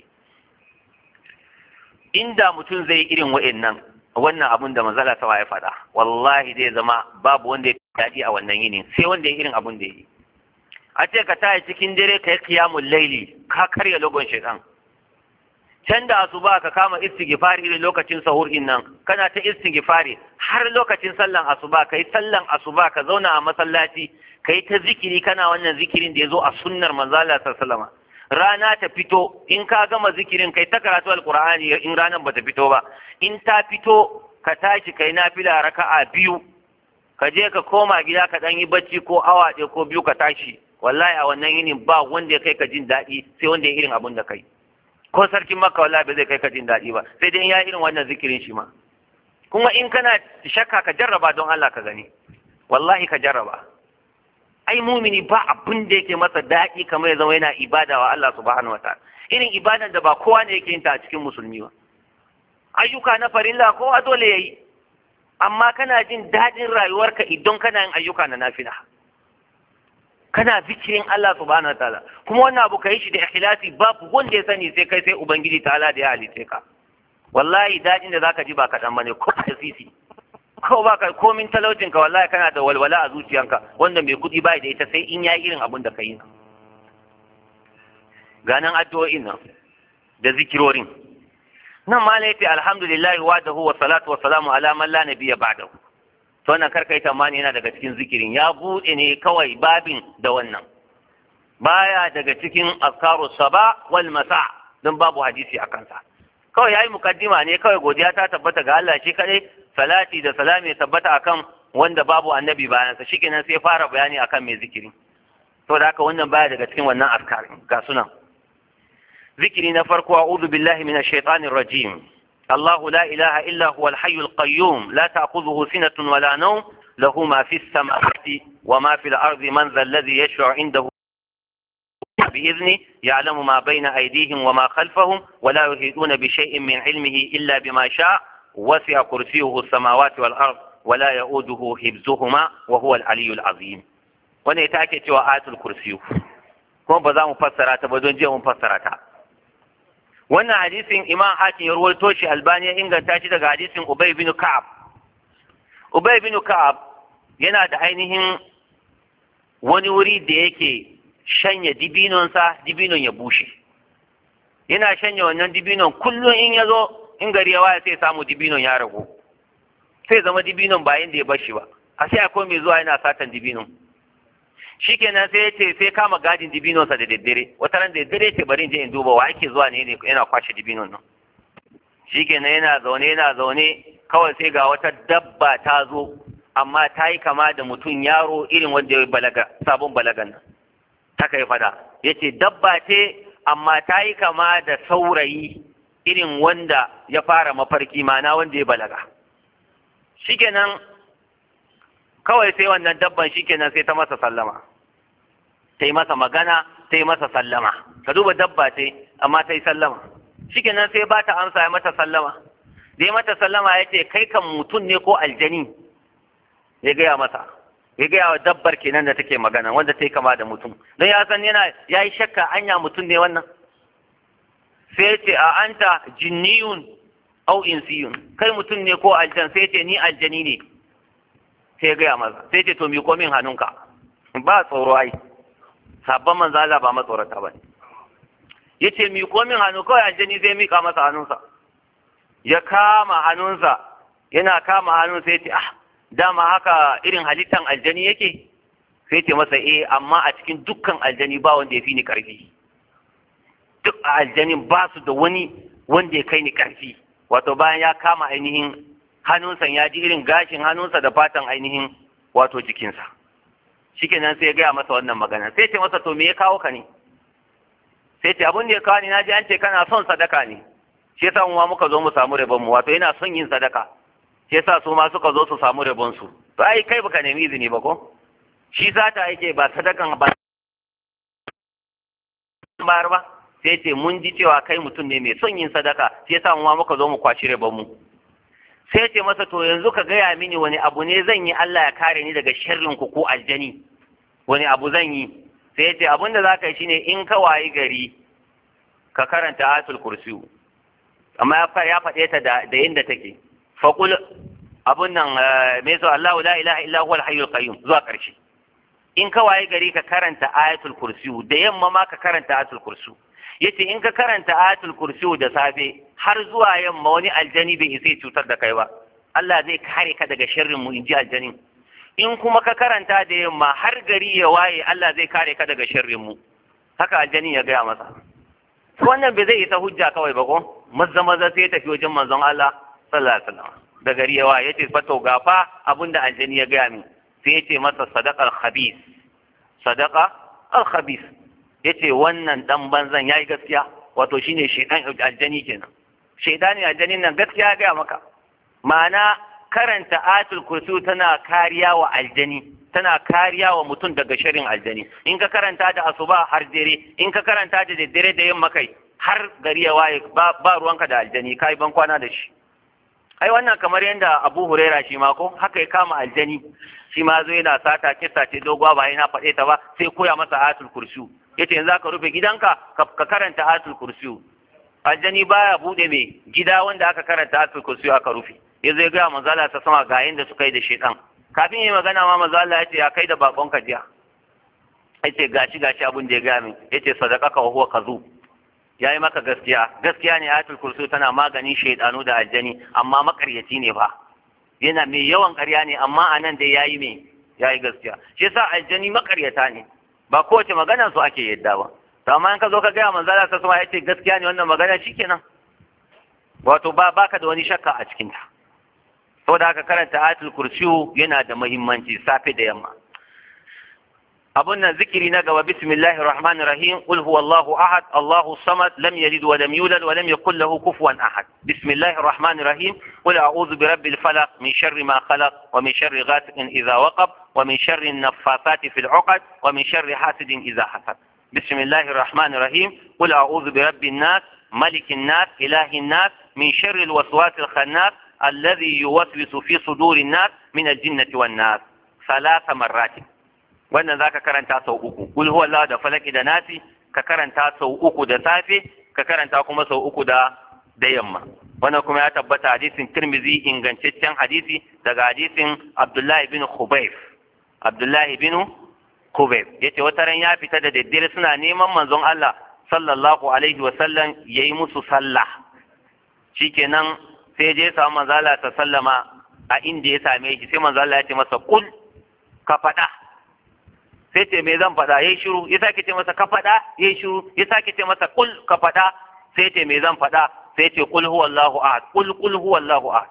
inda mutum zai irin wa'annan wannan abun da manzala ta ya faɗa wallahi zai zama babu wanda ya daɗi a wannan yini sai wanda ya irin abun da ya yi a ce ka taya cikin dare ka yi kiyamun laili ka karya logon shaitan can da asuba ka kama istighfari irin lokacin sahur din nan kana ta istighfari har lokacin sallan asuba ka yi sallan asuba ka zauna a masallaci ka yi ta zikiri kana wannan zikirin da ya zo a sunnar manzala sallallahu rana ta fito in ka gama zikirin kai ta karatu alqur'ani in ranar bata fito ba in ta fito ka tashi kai nafila raka'a biyu ka je ka koma gida ka dan yi bacci ko awa ɗaya ko biyu ka tashi wallahi a wannan yinin ba wanda ya kai ka jin daɗi sai wanda ya irin abun da kai ko sarkin makka wallahi ba zai kai ka jin daɗi ba sai dai in ya irin wannan zikirin shi ma kuma in kana shakka ka jarraba don Allah ka gani wallahi ka jarraba ai mumini ba abin da yake masa daɗi kamar ya zama yana ibada wa Allah subhanahu wataala irin ibadan da ba kowa ne yake yin ta a cikin musulmi ba ayyuka na farilla kowa dole yayi amma kana jin daɗin rayuwarka idan kana yin ayyuka na nafila kana zikirin Allah subhanahu wataala kuma wannan abu kai shi da ikhlasi babu wanda ya sani sai kai sai ubangiji ta'ala da ya halice ka wallahi daɗin da zaka ji ba kaɗan bane ko da sisi ko ba ka komin talaucin ka wallahi kana da walwala a zuciyanka wanda mai kuɗi bai da ita sai in ya irin abin da ka yi ganin addu'o'in nan da zikirorin nan ma laifi alhamdulillah wa da huwa salatu wa salamu ala man la nabiyya ba'dahu to wannan karkai tamani yana daga cikin zikirin ya buɗe ne kawai babin da wannan baya daga cikin azkaru saba wal masa don babu hadisi a kansa kawai yayi mukaddima ne kawai godiya ta tabbata ga Allah shi kadai salati da salami ya tabbata akan wanda babu annabi bayan sa shikenan sai fara bayani akan mai zikiri to da haka wannan baya daga cikin wannan azkar ga sunan zikiri na farko a'udhu billahi minash shaitanir rajim الله لا إله إلا هو الحي القيوم لا تأخذه سنة ولا نوم له ما في السماوات وما في الأرض من ذا الذي يشفع عنده بإذنه يعلم ما بين أيديهم وما خلفهم ولا يهيدون بشيء من علمه إلا بما شاء وسع كرسيه السماوات والأرض ولا يؤوده حفظهما وهو العلي العظيم wannan ita ake cewa ayatul kursiyu kuma ba za mu fassara ta ba don jiya mun fassara ta wannan hadisin imam hakim ya ruwaito shi albani ya inganta shi daga hadisin ubay bin ka'ab ubay bin ka'ab yana da ainihin wani wuri da yake shanya dibinonsa dibinon ya bushe yana shanya wannan dibinon kullum in ya zo in gari ya waya sai samu dibinon ya ragu sai zama dibinon ba inda ya bar shi ba a sai akwai mai zuwa yana satan dibinon shikenan sai ya ce sai kama gadin dibinonsa da daddare wata ran da daddare ce bari in je in duba wa ake zuwa ne yana kwashe dibinon nan shikenan yana zaune yana zaune kawai sai ga wata dabba ta zo amma ta yi kama da mutum yaro irin wanda ya balaga sabon balagan nan ta kai fada yace dabba ce amma ta yi kama da saurayi irin wanda ya fara mafarki mana wanda ya balaga shikenan kawai sai wannan dabban shikenan sai ta masa sallama ta yi masa magana ta yi masa sallama ka duba dabba ce amma ta yi sallama shikenan sai ba ta amsa ya mata sallama da ya mata sallama ya ce kai kan mutum ne ko aljani ya gaya masa ya gaya wa dabbar kenan da take magana wanda ta yi kama da mutum don ya san yana ya yi shakka anya mutum ne wannan sai ya ce a anta jinniyun au insiyun kai mutum ne ko aljan sai ya ce ni aljani ne sai ya gaya masa sai ya ce to miƙo min hannunka ba tsoro ai sabon manzo Allah ba matsorata ba ne yace miƙo min hannu kawai aljani zai miƙa masa hannunsa ya kama hannunsa yana kama hannun sai ce ah dama haka irin halittan aljani yake sai ce masa eh amma a cikin dukkan aljani ba wanda ya fi ni karfi duk a aljanin ba su da wani wanda ya kai ni karfi wato bayan ya kama ainihin hannunsa ya ji irin gashin hannunsa da fatan ainihin wato jikinsa shikenan sai ya gaya masa wannan magana sai ce masa to me ya kawo ka ne sai ce abin da ya kawo ni na ji an ce kana son sadaka ne shi yasa mu ma muka zo mu samu rabon mu wato yana son yin sadaka shi yasa su ma suka zo su samu rabon su to ai kai baka nemi izini ba ko shi sata yake ba sadakan ba bayar ba sai ce mun ji cewa kai mutum ne mai son yin sadaka shi yasa mu ma muka zo mu kwashi rabon mu sai ce masa to yanzu ka gaya mini wani abu ne zan yi Allah ya kare ni daga sharrin ku ko aljani wani abu zan yi sai ya ce abin da za ka yi shine in ka wayi gari ka karanta ayatul kursiyu amma ya faɗe ta da da inda take faqul abun nan me so Allahu la ilaha illa huwal hayyul qayyum zuwa ƙarshe in ka wayi gari ka karanta ayatul kursiyu da yamma ma ka karanta ayatul kursiyu yace in ka karanta ayatul kursiyu da safe har zuwa yamma wani aljani bai isa cutar da kai ba Allah zai kare ka daga sharrin mu inji aljanin in kuma ka karanta da yamma har gari ya waye Allah zai kare ka daga sharrin mu haka aljani ya gaya masa wannan bai zai isa hujja kawai ba ko maza maza sai ya tafi wajen manzon Allah sallallahu alaihi wasallam da gari ya waye yace fa to gafa abinda aljani ya gaya min sai yace masa sadaqal khabis sadaqa al khabis yace wannan dan banzan yayi gaskiya wato shine shedan aljani kenan shedani aljanin nan gaskiya ya gaya maka ma'ana karanta ayatul kursi tana kariya wa aljani tana kariya wa mutum daga shirin aljani in ka karanta da asuba har dare in ka karanta da daddare da yamma kai har gari ya waye ba ruwanka da aljani kai ban kwana da shi ai wannan kamar yadda Abu Huraira shi ma ko haka ya kama aljani shi ma zo yana sata kissa ce doguwa ba yana faɗe ta ba sai koya masa ayatul kursi yace yanzu ka rufe gidanka ka karanta ayatul kursi aljani baya bude mai gida wanda aka karanta ayatul kursi aka rufe ya zai gaya manzala ta sama ga yadda suka yi da shaidan kafin yi magana ma manzala ya ce ya kai da bakon ka jiya ya ce gashi gashi abin da ya gaya min ya ce sadaka ka huwa kazu ya yi maka gaskiya gaskiya ne ayatul kursi tana maganin shaidanu da aljani amma makaryaci ne fa yana mai yawan karya ne amma a nan dai ya yi mai ya yi gaskiya shi yasa aljani makaryata ne ba kowace magana su ake yadda ba to amma in ka zo ka gaya manzala ta sama ya ce gaskiya ne wannan magana shikenan wato ba baka da wani shakka a cikinta saboda haka karanta ayatul kursiyu yana da muhimmanci safe da yamma abun nan zikiri na gaba bismillahir rahmanir rahim qul huwallahu ahad allahu samad lam yalid wa lam yulad wa lam yakul lahu kufuwan ahad bismillahir rahmanir rahim qul a'udhu bi rabbil falaq min sharri ma khalaq wa min sharri ghasiqin idha waqab wa min sharri an-naffathati fil 'uqad wa min sharri hasidin idha hasad bismillahir rahmanir rahim qul a'udhu bi rabbin nas malikin nas ilahin nas min sharri al-waswas al-khannas الذي يوسوس في صدور الناس من الجنة والناس ثلاث مرات wannan zaka karanta sau uku kul huwa Allah da falaki da nasi ka karanta sau uku da safe ka karanta kuma sau uku da da yamma wannan kuma ya tabbata hadisin Tirmidhi ingantaccen hadisi daga hadisin Abdullah ibn Khubayf Abdullah ibn Khubayf yace wata ran ya fita da daddare suna neman manzon Allah sallallahu alaihi wa sallam yayi musu sallah shikenan sai je samu manzo Allah ta sallama a inda ya same shi sai manzo Allah ya ce masa kul ka faɗa sai ce me zan faɗa yayi shiru ya sake ce masa ka faɗa yayi shiru ya sake ce masa kul ka faɗa sai ce me zan faɗa sai ce kul huwallahu ahad kul kul huwallahu ahad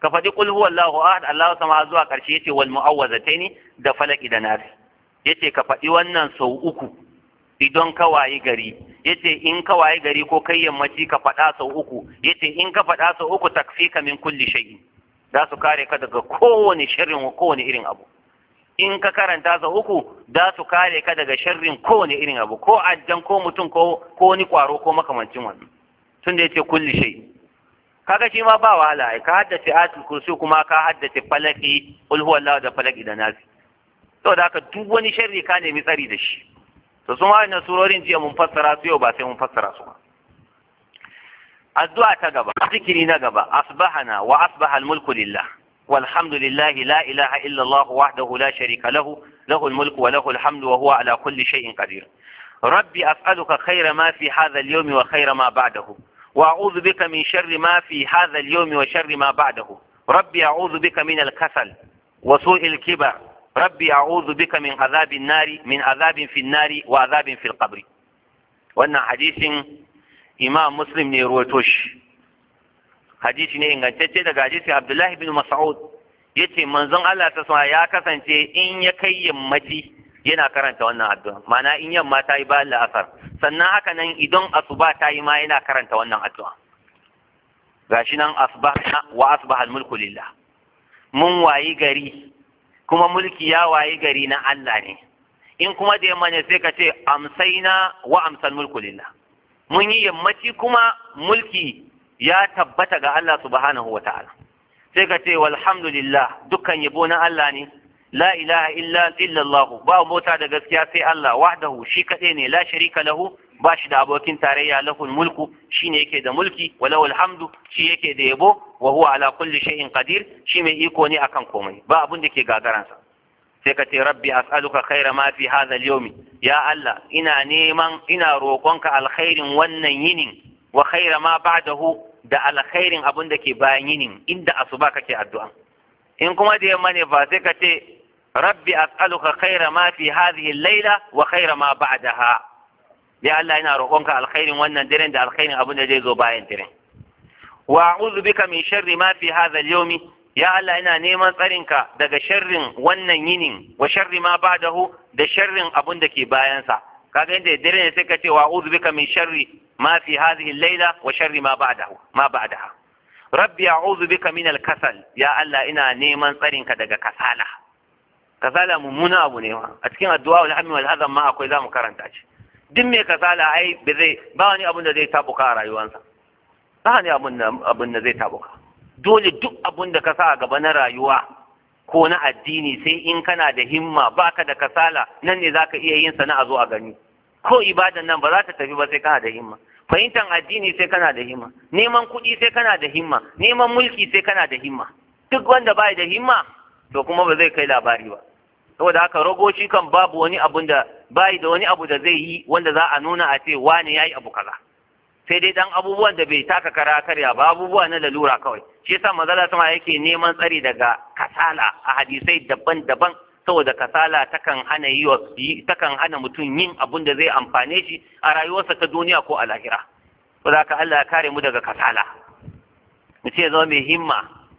ka faɗi qul huwallahu ahad Allahu samad zuwa ƙarshe yace wal mu'awwazataini da falaki da nasi yace ka faɗi wannan sau uku idan ka wayi gari yace in ka wayi gari ko kai yammaci ka faɗa sau uku yace in ka faɗa sau uku takfika min kulli shay'in za su kare ka daga kowane sharrin kowane irin abu in ka karanta sau uku za su kare ka daga sharrin kowane irin abu ko ajjan ko mutum ko ko wani kwaro ko makamancin wannan tun da yace kulli shay'in kaga shi ma ba wahala ka haddace ayatul kursi kuma ka haddace falaki qul huwallahu da falaki da nasi to da haka duk wani sharri ka nemi tsari da shi to sun wa'annan surorin jiya mun fassara su yau ba sai mun fassara su ba addu'a ta gaba zikiri na gaba asbahana wa asbaha almulku lillah والحمد لله لا إله إلا الله وحده لا شريك له له الملك وله الحمد وهو على كل شيء قدير ربي أسألك خير ما في هذا اليوم وخير ما بعده وأعوذ بك من شر ما في هذا اليوم وشر ما بعده ربي أعوذ بك من الكسل وسوء الكبر ربي أعوذ بك من عذاب النار من عذاب في النار وعذاب في القبر وأن حديث إمام مسلم نيروتوش hadisi ne ingantacce daga hadisi Abdullahi bin Mas'ud yace manzon Allah ta sama ya kasance in ya kai yammaci yana karanta wannan addu'a ma'ana in yamma ta yi bayan la'asar sannan haka nan idan asuba ta yi ma yana karanta wannan addu'a gashi nan asbahna wa asbaha al-mulku lillah mun wayi gari kuma mulki ya wayi gari na Allah ne in kuma da yamma ne sai ka ce amsaina wa amsal mulku lillah mun yi yammaci kuma mulki ya tabbata ga Allah subhanahu wa ta'ala sai ka ce walhamdulillah dukkan yabo na Allah ne la ilaha illa illallah ba mota da gaskiya sai Allah wahdahu shi kaɗai ne la sharika lahu ba shi da abokin tarayya lahul mulku shine yake da mulki wa lahul hamdu shi yake da yabo wa huwa ala kulli shay'in qadir shi mai iko ne akan komai ba abun da ke gagaransa sai ka ce rabbi as'aluka khaira ma fi hadha al-yawmi ya Allah ina neman ina roƙonka alkhairin wannan yinin wa khaira ma ba'dahu da alkhairin abun da ke bayan yinin inda asuba kake addu'a in kuma da yamma ne ba sai ka ce rabbi as'aluka khaira ma fi hadhihi al-laila wa khaira ma ba'daha ya Allah ina roƙonka alkhairin wannan daren da alkhairin abun da zai zo bayan daren wa a'udhu bika min sharri ma fi hadha al-yawmi ya Allah ina neman tsarinka daga sharrin wannan yinin wa sharri ma ba'dahu da sharrin abun da ke bayansa kaga inda dare ne sai ka ce wa a'udhu bika min sharri ma fi hadhihi al-laila wa sharri ma ba'dahu ma ba'daha rabbi a'udhu bika min al-kasal ya Allah ina neman tsarinka daga kasala kasala mummuna abu ne a cikin addu'a wal hammi wal hazan ma akwai zamu karanta shi duk mai kasala ai ba zai ba wani abun da zai tabuka a rayuwarsa ba wani abun da zai tabuka dole duk abun da ka sa a gaba na rayuwa ko na addini sai in kana da himma baka da kasala nan ne zaka iya yin sana a zo a gani ko ibadan nan ba za ta tafi ba sai kana da himma fahimtar addini sai kana da himma neman kuɗi sai kana da himma neman mulki sai kana da himma duk wanda bai da himma to kuma ba zai kai labari ba saboda haka ragoci kan babu wani abun da bai da wani abu da zai yi wanda za a nuna a ce wane yayi abu kaza sai dai dan abubuwan da bai taka kara karya ba abubuwa na lalura kawai shi yasa manzala sama yake neman tsari daga kasala a hadisai daban-daban saboda kasala takan hana yi takan hana mutum yin abun da zai amfane shi a rayuwarsa ta duniya ko a lahira saboda haka Allah ya kare mu daga kasala mu ce zama mai himma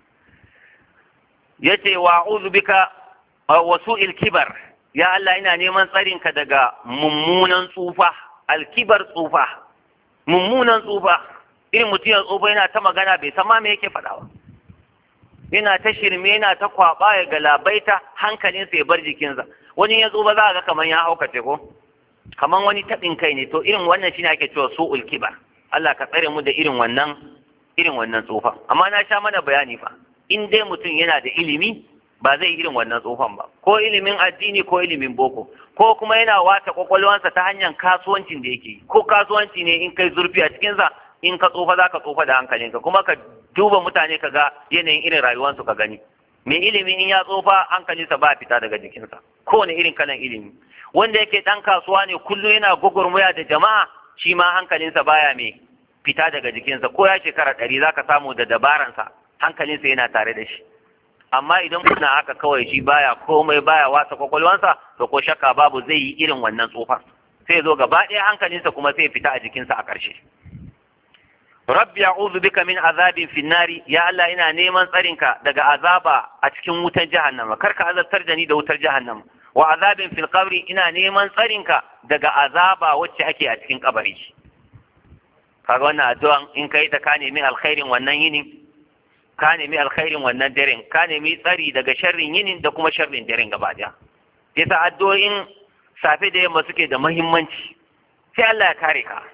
yace wa a'udhu bika wa su'il kibar ya Allah ina neman tsarinka daga mummunan tsufa alkibar tsufa mummunan tsufa irin mutum ya tsufa yana ta magana bai san ma me yake faɗa ba yana ta shirme yana ta kwaba ya galabaita hankalinsa ya bar jikinsa wani ya tsufa za a ga kamar ya haukace ko kamar wani taɓin kai ne to irin wannan shine ake cewa su'ul kibar Allah ka tsare mu da irin wannan irin wannan tsufa amma na sha mana bayani fa in dai mutum yana da ilimi ba zai irin wannan tsufan ba ko ilimin addini ko ilimin boko ko kuma yana wata kwakwalwansa ta hanyar kasuwancin da yake ko kasuwanci ne in kai zurfi a cikinsa in ka tsufa za ka tsufa da hankalinka kuma ka duba mutane ka ga yanayin irin rayuwarsu ka gani mai ilimi in ya tsufa hankalinsa ba fita daga jikinsa kowane irin kalan ilimi wanda yake dan kasuwa ne kullum yana gwagwarmaya da jama'a shi ma hankalinsa baya mai fita daga jikinsa ko ya shekara ɗari za ka samu da dabaransa hankalinsa yana tare da shi amma idan kuna haka kawai shi baya komai baya wasa kwakwalwansa to ko shakka babu zai yi irin wannan tsofar sai zo gaba ɗaya hankalinsa kuma sai fita a jikinsa a ƙarshe rabbi a'udhu bika min azabin finnari ya Allah ina neman tsarinka daga azaba a cikin wutar jahannama karka azabtar da ni da wutar jahannama wa azabin fil qabri ina neman tsarinka daga azaba wacce ake a cikin kabari kaga wannan addu'an in kai ta ka nemi alkhairin wannan yinin ka nemi alkhairin wannan daren ka nemi tsari daga sharrin yinin da kuma sharrin daren gaba daya yasa addu'o'in safe da yamma suke da muhimmanci sai Allah ya kare ka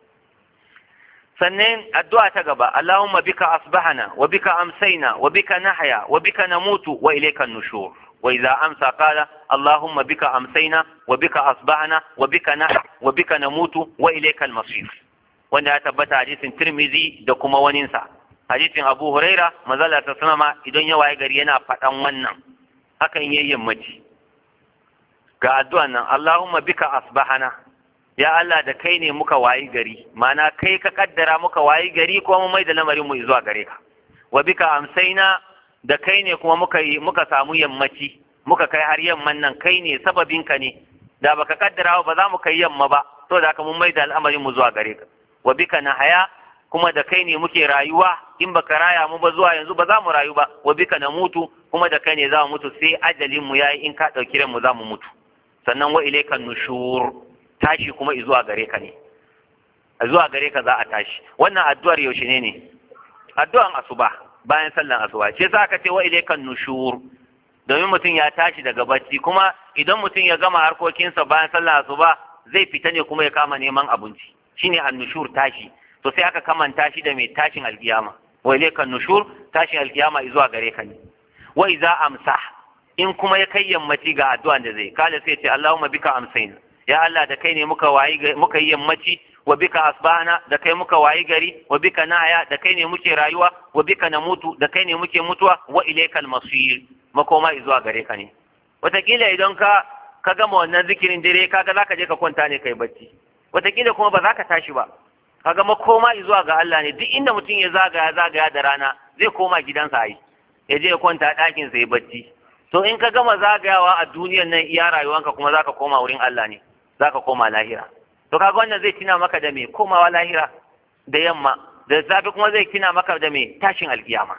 sannan addu'a ta gaba Allahumma bika asbahana wa bika amsayna wa bika nahya wa bika namutu wa ilayka an-nushur wa idza amsa qala Allahumma bika amsayna wa bika asbahana wa bika nahya wa bika namutu wa ilayka al-masir wanda ya tabbata hadisin Tirmidhi da kuma waninsa hadisin Abu Huraira manzala ta sanama idan ya waye gari yana faɗan wannan hakan yayin yammaci ga addu'an nan Allahumma bika asbahana ya Allah da kai ne muka wayi gari mana kai ka kaddara muka wayi gari kuma mu mai da lamarin mu zuwa gare ka wa bika amsaina da kai ne kuma muka yi muka samu yammaci muka kai har yamman nan kai ne sababin ka ne da baka kaddara ba za mu kai yamma ba to da ka mun mai da al'amarin mu zuwa gare ka wa bika nahaya kuma da kai ne muke rayuwa in baka raya mu ba zuwa yanzu ba za mu rayu ba wa bika na mutu kuma da kai ne za mu mutu sai ajalin mu yayi in ka dauki ran mu za mu mutu sannan wa ilayka nushur tashi kuma zuwa gare ka ne zuwa gare ka za a tashi wannan addu'ar yaushe ne ne addu'an asuba bayan sallan asuba ce za ka ce wa ilayka nushur domin mutum ya tashi daga bacci kuma idan mutum ya gama harkokinsa bayan sallan asuba zai fita ne kuma ya kama neman abinci shine annushur tashi to sai aka kamanta shi da mai tashin alkiyama wa ilayka nushur tashin alkiyama zuwa gare ka ne wa idza amsa in kuma ya kai yammaci ga addu'an da zai kala sai ce Allahumma bika amsayna ya Allah da kai ne muka wayi muka yi yammaci wa bika asbahana da kai muka wayi gari wa bika nahya da kai ne muke rayuwa wa bika namutu da kai ne muke mutuwa wa ilaykal masir makoma zuwa gare ka ne wataƙila idan ka ka gama wannan zikirin dare kaga zaka je ka kwanta ne kai bacci wataƙila kuma ba za ka tashi ba kaga makoma zuwa ga Allah ne duk inda mutum ya zagaya zagaya da rana zai koma gidansa ai ya je ya kwanta ɗakin sa ya bacci to in ka gama zagayawa a duniyan nan iya rayuwanka kuma zaka koma wurin Allah ne zaka koma lahira to kaga wannan zai tina maka da me komawa lahira da yamma da safe kuma zai tina maka da me tashin alkiyama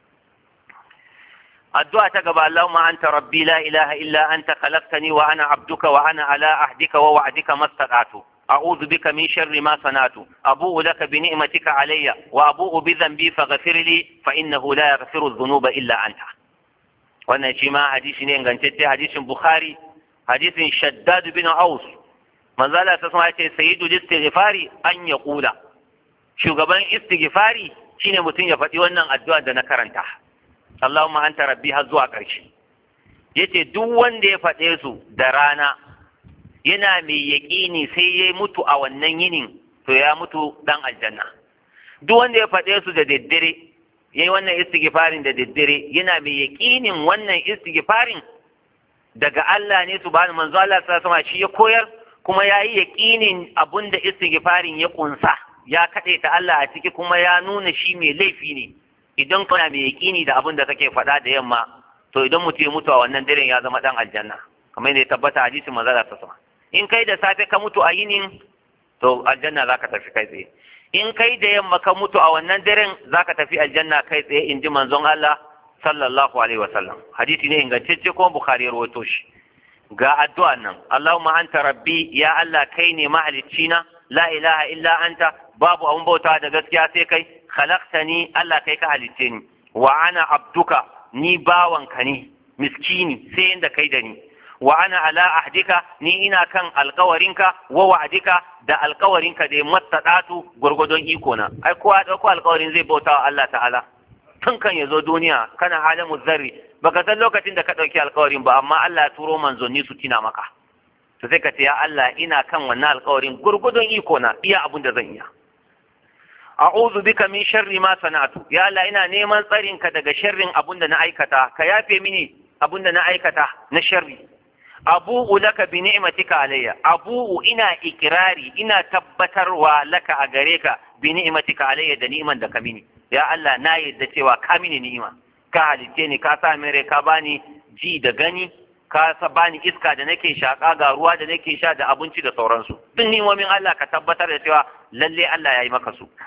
addu'a ta gaba Allahumma anta rabbi la ilaha illa anta khalaqtani wa ana abduka wa ana ala ahdika wa wa'dika mastata'tu أعوذ بك من شر ما صنعت أبوء لك بنعمتك علي وأبوء بذنبي فغفر لي فإنه لا يغفر الذنوب إلا أنت wannan shi ma hadisi ne ingantacce hadisin bukhari hadisin shaddad bin aus manzala ta sama ce sayyidu istighfari an ya kula shugaban istighfari shine mutum ya faɗi wannan addu'a da na karanta Allahumma anta rabbi har zuwa ƙarshe yace duk wanda ya faɗe su da rana yana mai yaƙini sai ya mutu a wannan yinin to ya mutu dan aljanna duk wanda ya faɗe su da daddare ya yi wannan istighfarin da daddare yana mai yaƙinin wannan istighfarin daga Allah ne subhanahu manzo Allah sallallahu alaihi shi ya koyar kuma ya yi yaƙinin abun da istighfarin ya kunsa ya kaɗe ta Allah a ciki kuma ya nuna shi mai laifi ne idan kana mai yaƙini da abun da kake faɗa da yamma to idan mutum ya mutu a wannan daren ya zama dan aljanna kamar yadda ya tabbata hadisin manzo Allah sallallahu in kai da safe ka mutu a yinin to aljanna zaka tafi kai tsaye in kai da yamma ka mutu a wannan daren zaka tafi aljanna kai tsaye in ji manzon Allah sallallahu alaihi wasallam hadisi ne ingantacce kuma bukhari ya rawaito shi ga addu'a nan Allahumma anta rabbi ya Allah kai ne mahalicci na la ilaha illa anta babu abun bauta da gaskiya sai kai khalaqtani Allah kai ka halicce ni wa ana abduka ni bawanka ne miskini sai inda kai da ni wa ana ala ahdika ni ina kan alkawarinka wa wa'dika da alkawarinka da mattadatu gurgudun iko na ai kowa dauko alkawarin zai bauta wa Allah ta'ala tun kan yazo duniya kana halamu zarri baka san lokacin da ka dauki alkawarin ba amma Allah ya turo manzonni su tina maka to sai ka ce ya Allah ina kan wannan alkawarin gurgudun iko na iya abun da zan iya a'udhu bika min sharri ma sana'tu ya Allah ina neman tsarinka daga sharrin abun da na aikata ka yafe mini abun da na aikata na sharri abu'u laka bi ni'matika alayya abu'u ina ikirari ina tabbatarwa laka a gare ka bi ni'matika alayya da ni'iman da ka mini ya Allah na yadda cewa ka mini ni'ima ka halitte ni ka sa min rai ka bani ji da gani ka sa bani iska da nake shaka ga ruwa da nake sha da abinci da sauransu duk ni'imomin Allah ka tabbatar da cewa lalle Allah ya yi maka su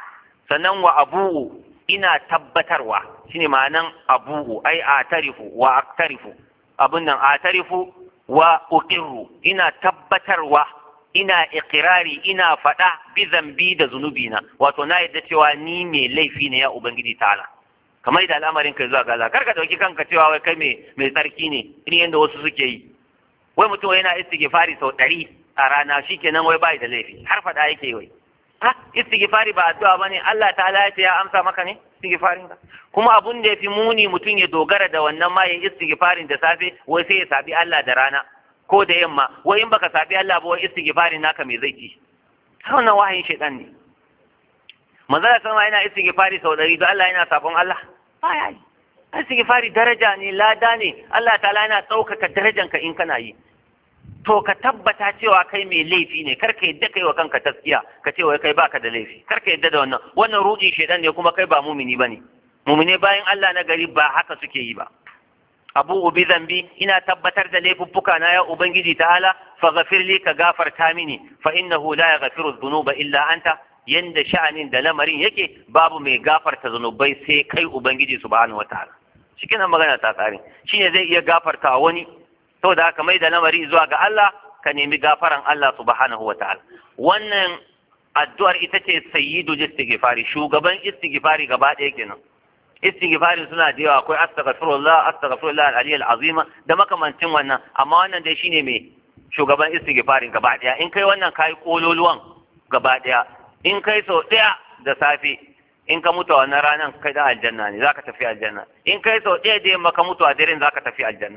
sannan wa abu'u ina tabbatarwa shine ma'anan abu'u ai atarifu wa aktarifu abin nan atarifu wa uqirru ina tabbatarwa ina ikirari ina faɗa bi zambi da zunubina wato na yadda cewa ni mai laifi ne ya ubangiji ta'ala kamar da al'amarin kai zuwa ga Allah kar ka dauki kanka cewa wai kai mai tsarki ne irin yadda wasu suke yi wai mutum yana istighfari sau ɗari a rana shikenan wai bai da laifi har faɗa yake wai ha istighfari ba addu'a bane Allah ta'ala ya ce ya amsa maka ne istighfarin ka kuma abun da yafi muni mutum ya dogara da wannan ma ya istighfarin da safe wai sai ya sabi Allah da rana ko da yamma wai in baka sabi Allah ba wai istighfarin naka me zai ci wannan wahayin shaitan ne manzo da sama yana istighfari sau ɗari don Allah yana sabon Allah baya yi istighfari daraja ne lada ne Allah ta'ala yana ɗaukaka darajanka in kana yi to ka tabbata cewa kai mai laifi ne kar ka yadda kai wa kanka taskiya ka ce wai kai baka da laifi kar ka yadda da wannan wannan rudi shedan ne kuma kai ba mumini bane mumine bayan Allah na gari ba haka suke yi ba abu ubi zambi ina tabbatar da laifuffuka na ya ubangiji ta'ala fa ghafir li ka gafarta mini fa innahu la yaghfiru dhunuba illa anta yanda sha'anin da lamarin yake babu mai gafarta zunubai sai kai ubangiji subhanahu wataala cikin magana ta tsare shine zai iya gafarta wani saboda haka mai da lamari zuwa ga Allah ka nemi gafaran Allah subhanahu wa ta'ala wannan addu'ar ita ce sayyidu istighfari shugaban istighfari gaba ɗaya kenan istighfari suna da yawa akwai astaghfirullah astaghfirullah al-ali al-azima da makamancin wannan amma wannan dai shine mai shugaban istighfarin gaba ɗaya in kai wannan kai kololuwan gaba ɗaya in kai sau ɗaya da safe in ka mutu a wannan ranar kai da aljanna ne zaka tafi aljanna in kai sau ɗaya da yamma ka mutu a daren zaka tafi aljanna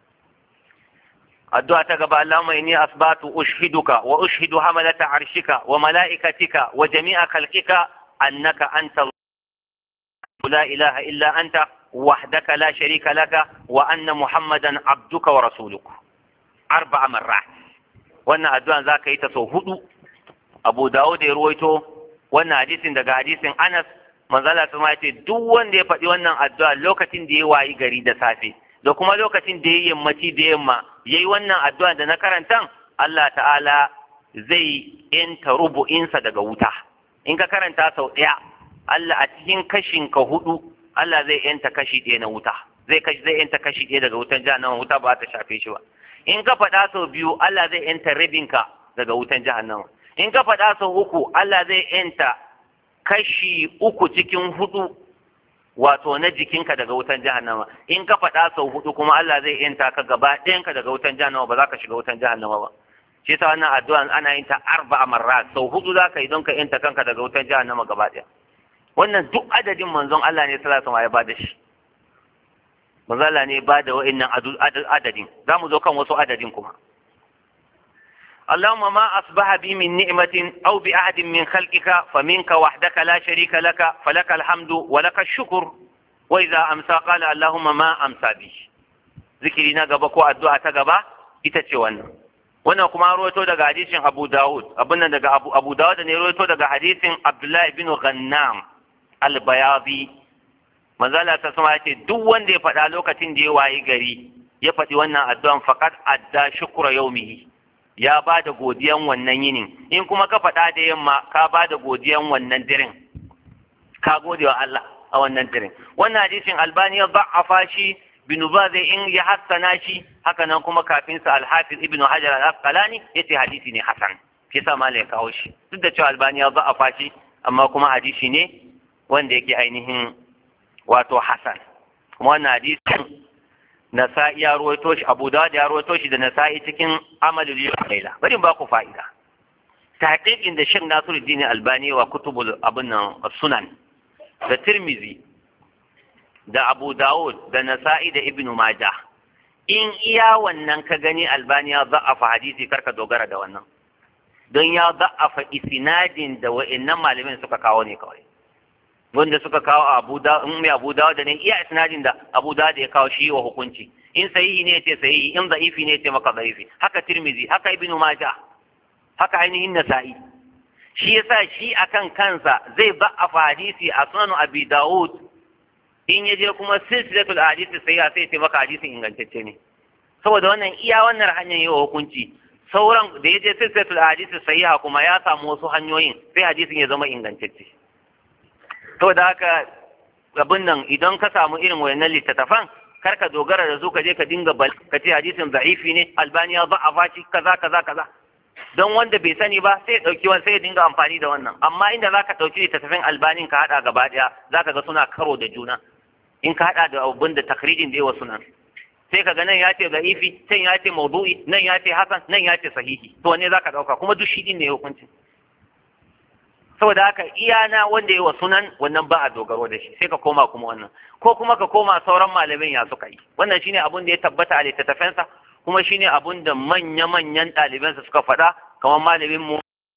addu'a ta gaba Allahumma inni asbatu ushhiduka wa ushhidu hamalata arshika wa mala'ikatika wa jami'a khalqika annaka anta la ilaha illa anta wahdaka la sharika laka wa anna muhammadan abduka wa rasuluk arba'a marrat wannan addu'an zaka yi ta sau hudu Abu Dawud ya ruwaito wannan hadisin daga hadisin Anas manzala sun ce duk wanda ya faɗi wannan addu'a lokacin da ya wayi gari da safe da kuma lokacin da ya yammaci da yamma ya yi wannan addu'a da na karantan Allah ta'ala zai yanta rubu'insa daga wuta in ka karanta sau ɗaya Allah a cikin kashin ka hudu Allah zai yanta kashi ɗaya na wuta zai kashi zai yanta kashi ɗaya daga wutan jahannama wuta ba ta shafe shi ba in ka faɗa sau biyu Allah zai yanta rabinka daga wutan jahannama in ka faɗa sau uku Allah zai yanta kashi uku cikin hudu wato na jikinka daga wutan jahannama in ka faɗa sau hudu kuma Allah zai yanta ka gaba ɗayanka daga wutan jahannama ba za ka shiga wutan jahannama ba shi yasa wannan addu'a ana yin ta arba'a marra sau hudu za ka yi don ka yanta kanka daga wutan jahannama gaba ɗaya wannan duk adadin manzon Allah ne sallallahu alaihi ya bada shi manzon Allah ne ba da wa'annan adadin za mu zo kan wasu adadin kuma اللهم ما أصبح بي من نعمة أو بأحد من خلقك فمنك وحدك لا شريك لك فلك الحمد ولك الشكر وإذا أمسى قال اللهم ما أمسى بي ذكرنا قبكو الدعاء تقبا إتتشوانا wannan kuma rawaito daga hadisin Abu Dawud abin nan daga Abu Abu Dawud ne rawaito daga hadisin Abdullah ibn Ghannam al-Bayadi manzo Allah ta sama yace duk wanda ya faɗa lokacin da ya wayi gari ya faɗi wannan addu'an faqad adda shukra yawmihi ya ba da godiyan wannan yinin in kuma ka faɗa da yamma ka ba da godiyan wannan dirin ka gode wa Allah a wannan dirin wannan hadisin albani ya ba'afa shi bin zai in ya hassana shi haka nan kuma kafin sa alhafiz ibnu hajar al-asqalani yace hadisi ne hasan shi yasa malai ya kawo shi duk da cewa albani ya ba'afa shi amma kuma hadisi ne wanda yake ainihin wato hasan kuma wannan hadisin nasa'i ya ruwaito shi abu dawud ya ruwaito shi da nasa'i cikin amalul laila bari ba ku fa'ida tahqiqin da Sheikh Nasiruddin Albani wa kutubul abun nan sunan da Tirmizi da Abu Dawud da Nasa'i da Ibn Majah in iya wannan ka gani Albani ya za'afa hadisi karka dogara da wannan don ya za'afa isnadin da wa'annan malamin suka kawo ne kawai wanda suka kawo Abu da in mai Abu Dawud ne iya isnadin da Abu Dawud ya kawo shi wa hukunci in sahihi ne yace sahihi in da'ifi ne yace maka da'ifi haka Tirmizi haka Ibn Majah haka ainihin Nasa'i shi yasa shi akan kansa zai ba a hadisi a sunan Abi Dawud in yaje kuma silsilatul hadisi sahiha sai ya maka hadisin ingantacce ne saboda wannan iya wannan hanyar yi wa hukunci sauran da yaje silsilatul hadisi sahiha kuma ya samu wasu hanyoyin sai hadisin ya zama ingantacce saboda haka abin nan idan ka samu irin wayannan littattafan kar ka dogara da su ka je ka dinga bal ka ce hadisin za'ifi ne albaniya ba a fashi kaza kaza kaza don wanda bai sani ba sai ya dauki wani sai ya dinga amfani da wannan amma inda zaka dauki littattafan albanin ka hada gaba daya zaka ga suna karo da juna in ka hada da abin da takrijin da yawa sunan sai ka ga nan ya ce za'ifi can ya ce maudu'i nan ya ce hasan nan ya ce sahihi to wanne zaka dauka kuma duk shi din ne hukuncin saboda haka iyana wanda yawa sunan wannan ba a dogaro da shi sai ka koma kuma wannan ko kuma ka koma sauran malamin ya suka yi wannan shine abun da ya tabbata a littattafensa kuma shine abun da manya-manyan ɗalibansa suka faɗa kamar malamin mu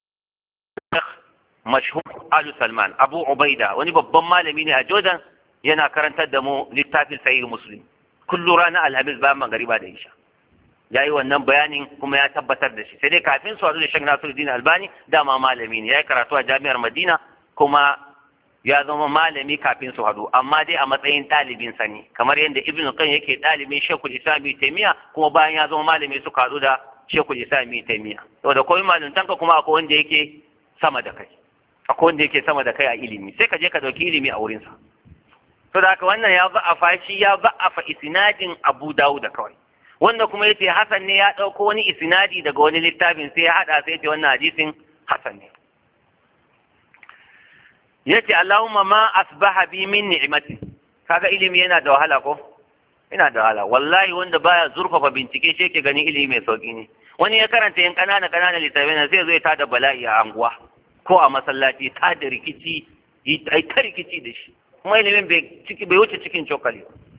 mashhur Alu Salman Abu Ubaida wani babban malami ne a Jordan yana karantar da mu littafin sahih Muslim kullu ranar Alhamis bayan magariba da Isha ya yi wannan bayanin kuma ya tabbatar da shi sai dai kafin su haɗu da Sheikh Nasiruddin Albani dama malami ne ya yi karatu a Jami'ar Madina kuma ya zama malami kafin su haɗu amma dai a matsayin ɗalibin sa ne kamar yadda Ibn Qayyim yake ɗalibin Sheikhul Islam Taymiya kuma bayan ya zama malami suka haɗu da Sheikhul Islam Taymiya saboda komai maluntanka kuma akwai wanda yake sama da kai akwai wanda yake sama da kai a ilimi sai ka je ka dauki ilimi a wurinsa to da haka wannan ya ba'afa shi ya ba'afa isnadin Abu Dawud da kawai wanda kuma yace Hassan ne ya dauko wani isnadi daga wani littafin sai ya hada sai yace wannan hadisin Hassan ne yace Allahumma ma asbaha bi min ni'mati kaga ilimi yana da wahala ko yana da wahala wallahi wanda baya zurfafa bincike shi yake gani ilimi mai sauki ne wani ya karanta yan kanana kanana littafai sai zai tada bala'i a anguwa ko a masallaci ta da rikici ai ta rikici da shi kuma ilimin bai wuce cikin cokali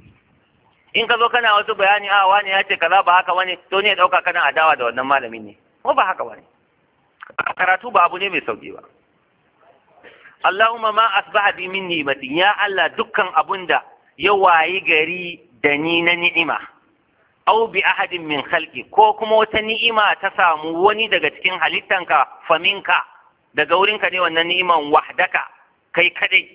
in ka zo kana wasu bayani a wani ya ce kaza ba haka wani to ne ya dauka kana adawa da wannan malamin ne ko ba haka wani karatu ba abu ne mai sauki ba Allahumma ma asbaha bi min ni'matin ya Allah dukkan abunda ya wayi gari da ni na ni'ima aw bi ahadin min khalqi ko kuma wata ni'ima ta samu wani daga cikin halittanka faminka daga wurinka ne wannan ni'iman wahdaka kai kadai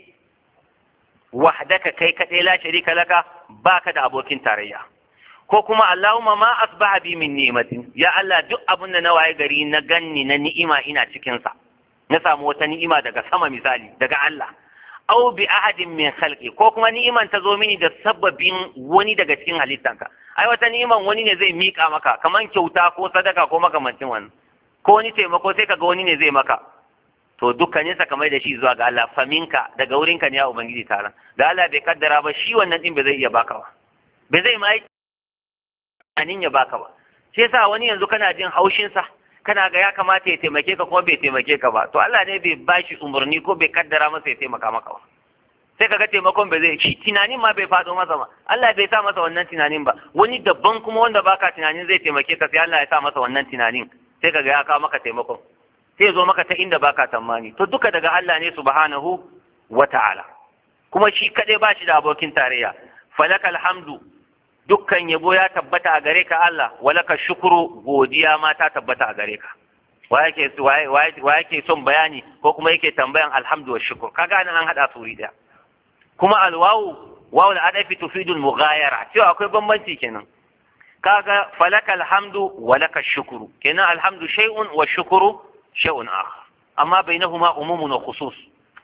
wahdaka kai kadai la sharika laka baka da abokin tarayya ko kuma Allahumma ma asbaha bi min ni'matin ya Allah duk abin da na waye gari na ganni na ni'ima ina cikin sa na samu wata ni'ima daga sama misali daga Allah aw bi ahadin min khalqi ko kuma ni'iman ta zo mini da sababin wani daga cikin halittanka ai wata ni'iman wani ne zai mika maka kaman kyauta ko sadaka ko makamancin wannan ko wani taimako sai kaga wani ne zai maka to dukkanin sa kamar da shi zuwa ga Allah faminka daga wurinka ne ya ubangiji taron da Allah bai kaddara ba shi wannan din bai zai iya baka ba bai zai mai anin ya baka ba sai yasa wani yanzu kana jin haushin sa kana ga ya kamata ya taimake ka kuma bai taimake ka ba to Allah ne bai bashi umarni ko bai kaddara masa ya taimaka maka ba sai kaga taimakon bai zai shi tunanin ma bai faɗo masa ba Allah bai sa masa wannan tunanin ba wani dabban kuma wanda baka tunanin zai taimake ka sai Allah ya sa masa wannan tunanin sai kaga ya kawo maka taimakon sai zo maka ta inda baka tsammani to duka daga Allah ne subhanahu wa ta'ala kuma shi kadai ba shi da abokin tarayya falakal hamdu dukkan yabo ya tabbata a gare ka Allah walaka shukuru godiya ma ta tabbata a gare ka wa yake wa yake son bayani ko kuma yake tambayan alhamdu wa shukur kaga nan an hada suri daya kuma alwawu wawu al-adafi tufidu al-mughayara cewa akwai bambanci kenan kaga falakal hamdu walaka shukuru kenan alhamdu shay'un wa shukuru شيء آخر أما بينهما عموم وخصوص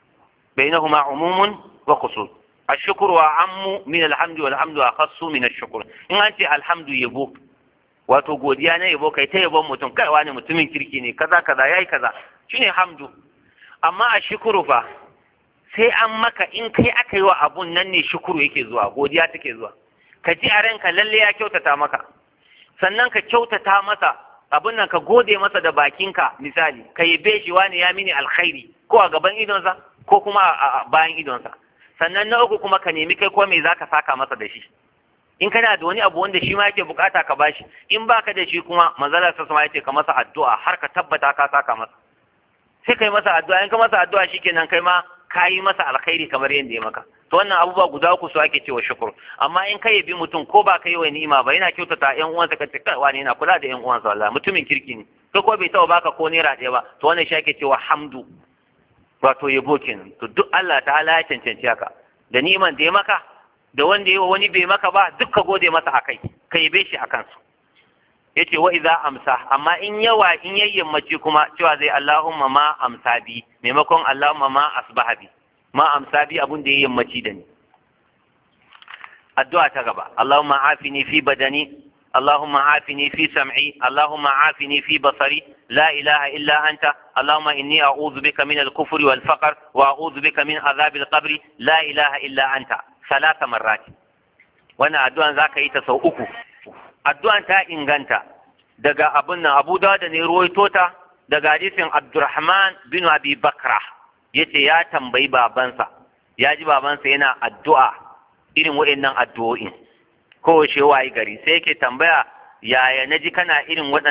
بينهما عموم وخصوص الشكر أعم من الحمد والحمد أخص من الشكر إن أنت الحمد يبو wato godiya na yabo kai ta yabon mutum kai wani mutumin kirki ne kaza kaza yayi kaza shine hamdu amma a shukuru fa sai an maka in kai aka yi wa abun nan ne shukuru yake zuwa godiya take zuwa ka ji a ranka lalle ya kyautata maka sannan ka kyautata masa abin nan ka gode masa da bakinka misali ka yabe shi wani ya mini alkhairi ko a gaban idonsa ko kuma a bayan idonsa sannan na uku kuma ka nemi kai ko me zaka saka masa da shi in kana da wani abu wanda shi ma yake bukata ka bashi in baka da shi kuma manzalar sa sama yace ka masa addu'a har ka tabbata ka saka masa sai kai masa addu'a in ka masa addu'a shikenan kai ma ka yi masa alkhairi kamar yadda ya maka to wannan abubuwa guda uku su ake cewa shukur amma in ka yabi mutum ko ba ka yi wa ni'ima ba yana kyautata ƴan uwansa ka ce kai wani yana kula da ƴan uwansa wallahi mutumin kirki ne to ko bai taɓa baka ko naira ɗaya ba to wannan shi ake cewa hamdu wato yabo kenan to duk Allah ta'ala ya cancanci haka da ni'iman da ya maka da wanda ya wani bai maka ba duk ka gode masa akai ka yabe shi akan su yace wa idza amsa amma in yawa in yayyampaci kuma cewa zai Allahumma ma amsa bi maimakon Allahumma ma asbaha bi ma amsa bi abun da ya yammaci da ni addu'a ta gaba Allahumma afini fi badani اللهم عافني في سمعي اللهم عافني في بصري لا إله إلا أنت اللهم إني أعوذ بك من الكفر والفقر وأعوذ بك من عذاب القبر لا إله إلا أنت ثلاث مرات وانا أدوان ذاك يتسو أكو أدوان تا إنغانتا دقا أبونا أبو داود نيروي توتا دقا حديث عبد الرحمن بن أبي بكرة yace ya tambayi babansa ya ji babansa yana addu'a irin waɗannan addu'o'in kowace wayi gari sai yake tambaya yaya na ji kana irin waɗannan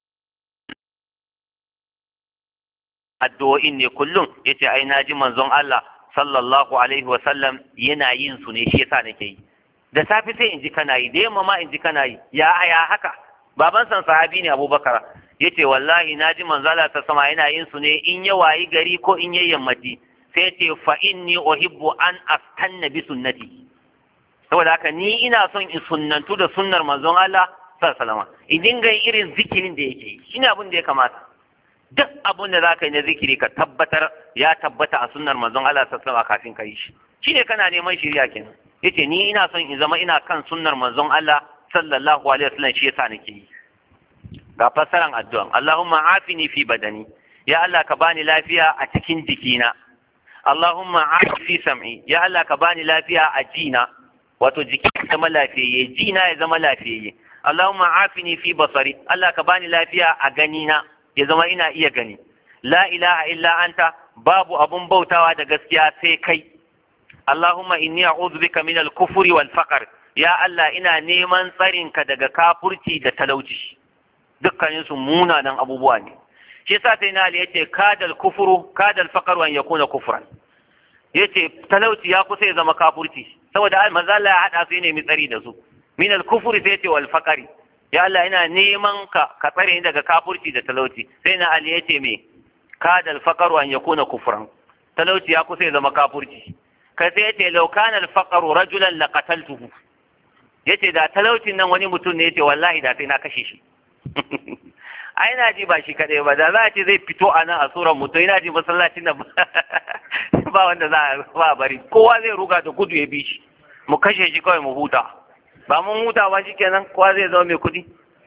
addu'o'in ne kullum yace ai na ji manzon Allah sallallahu alaihi wasallam yana yin su ne shi yasa nake yi da safe sai in ji kana yi da yamma ma in ji kana yi ya ya haka baban san sahabi ne Abubakar yace wallahi na ji manzon Allah ta sama yana yin su ne in ya wayi gari ko in ya yammaci sai yace fa inni uhibbu an astanna bi sunnati saboda haka ni ina son in sunnantu da sunnar manzon Allah sallallahu alaihi in dinga yin irin zikirin da yake yi shine abin da ya kamata duk abin da zaka yi na zikiri ka tabbatar ya tabbata a sunnar manzon Allah sallallahu alaihi kafin ka yi shi shine kana neman shiriya kenan yace ni ina son in zama ina kan sunnar manzon Allah sallallahu alaihi wasallam shi yasa nake yi ga fassaran addu'an Allahumma afini fi badani ya Allah ka bani lafiya a cikin jikina Allahumma afi fi sam'i ya Allah ka bani lafiya a jina wato jiki ya zama lafiyayye jina ya zama lafiyayye Allahumma afini fi basari Allah ka bani lafiya a ganina ya zama ina iya gani la ilaha illa anta babu abun bautawa da gaskiya sai kai Allahumma inni a'udhu bika min al-kufri wal faqr ya Allah ina neman tsarinka daga kafurci da talauci dukkanin su munanan abubuwa ne shi yasa sai na yace kadal kufru kadal faqr wa yakuna kufran yace talauci ya kusa ya zama kafurci saboda manzo Allah ya hada su ne mi tsari da su min al-kufri sai yace wal faqri ya Allah ina neman ka ka tsare ni daga kafurci da talauci sai na Ali yace me kada al-faqru an yakuna kufran talauci ya kusa ya zama kafurci kai sai yace law kana al-faqru rajulan laqataltuhu yace da talaucin nan wani mutum ne yace wallahi da sai na kashe shi ai na ji ba shi kadai ba da za a ce zai fito a nan a tsoron mutum ina ji masallacin nan ba wanda za a ba bari kowa zai ruga da gudu ya bi shi mu kashe shi kawai mu huta ba mun huta ba shi kenan kowa zai zama mai kuɗi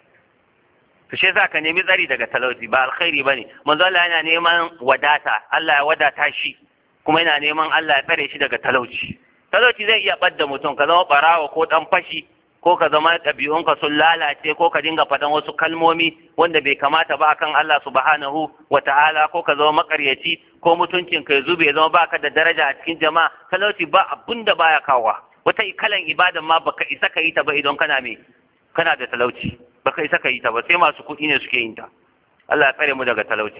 to shi yasa ka nemi tsari daga talauci ba alkhairi bane manzo Allah yana neman wadata Allah ya wadata shi kuma yana neman Allah ya tsare shi daga talauci talauci zai iya ɓadda mutum ka zama ɓarawa ko ɗan fashi ko ka zama ɗabi'unka sun lalace ko ka dinga faɗan wasu kalmomi wanda bai kamata ba akan Allah subhanahu wa ta'ala ko ka zama makaryaci ko mutuncin ka zube ya zama baka da daraja a cikin jama'a talauci ba abun da baya kawowa wata kalan ibadan ma baka isa ka yi ta ba idan kana me kana da talauci baka isa ka yi ta ba sai masu kuɗi ne suke yin ta Allah ya tsare mu daga talauci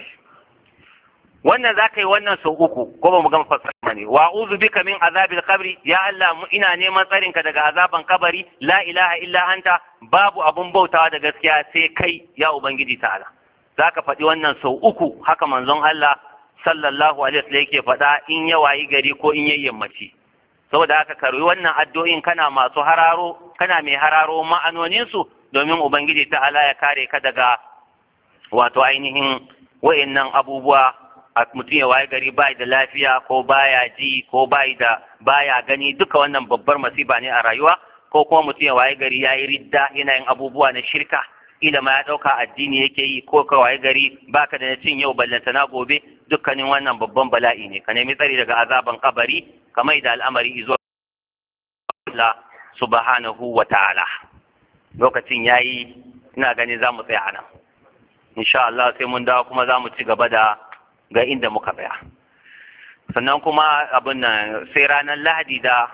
wannan za ka yi wannan sau uku ko ba mu gama fassara ne wa uzu bika min azabil qabri ya Allah mu ina neman tsarinka daga azaban kabari la ilaha illa anta babu abun bautawa da gaskiya sai kai ya ubangiji ta'ala za ka faɗi wannan sau uku haka manzon Allah sallallahu alaihi wasallam yake faɗa in ya wayi gari ko in yayi yammaci saboda haka karwi wannan addu'o'in kana masu hararo kana mai hararo ma'anonin su domin ubangiji ta'ala ya kare ka daga wato ainihin wa'annan abubuwa a mutum ya waye gari bai da lafiya ko baya ji ko bai da baya gani duka wannan babbar masiba ne a rayuwa ko kuma mutum ya waye gari yayi ridda yana yin abubuwa na shirka ila ma ya dauka addini yake yi ko ka waye gari baka da cin yau ballanta na gobe dukkanin wannan babban bala'i ne ka nemi tsari daga azaban kabari kamar da al'amari izo Allah subhanahu wa ta'ala lokacin yayi ina gani za mu tsaya nan insha Allah sai mun dawo kuma za mu ci gaba da ga inda muka tsaya sannan kuma abin nan sai ranar lahadi da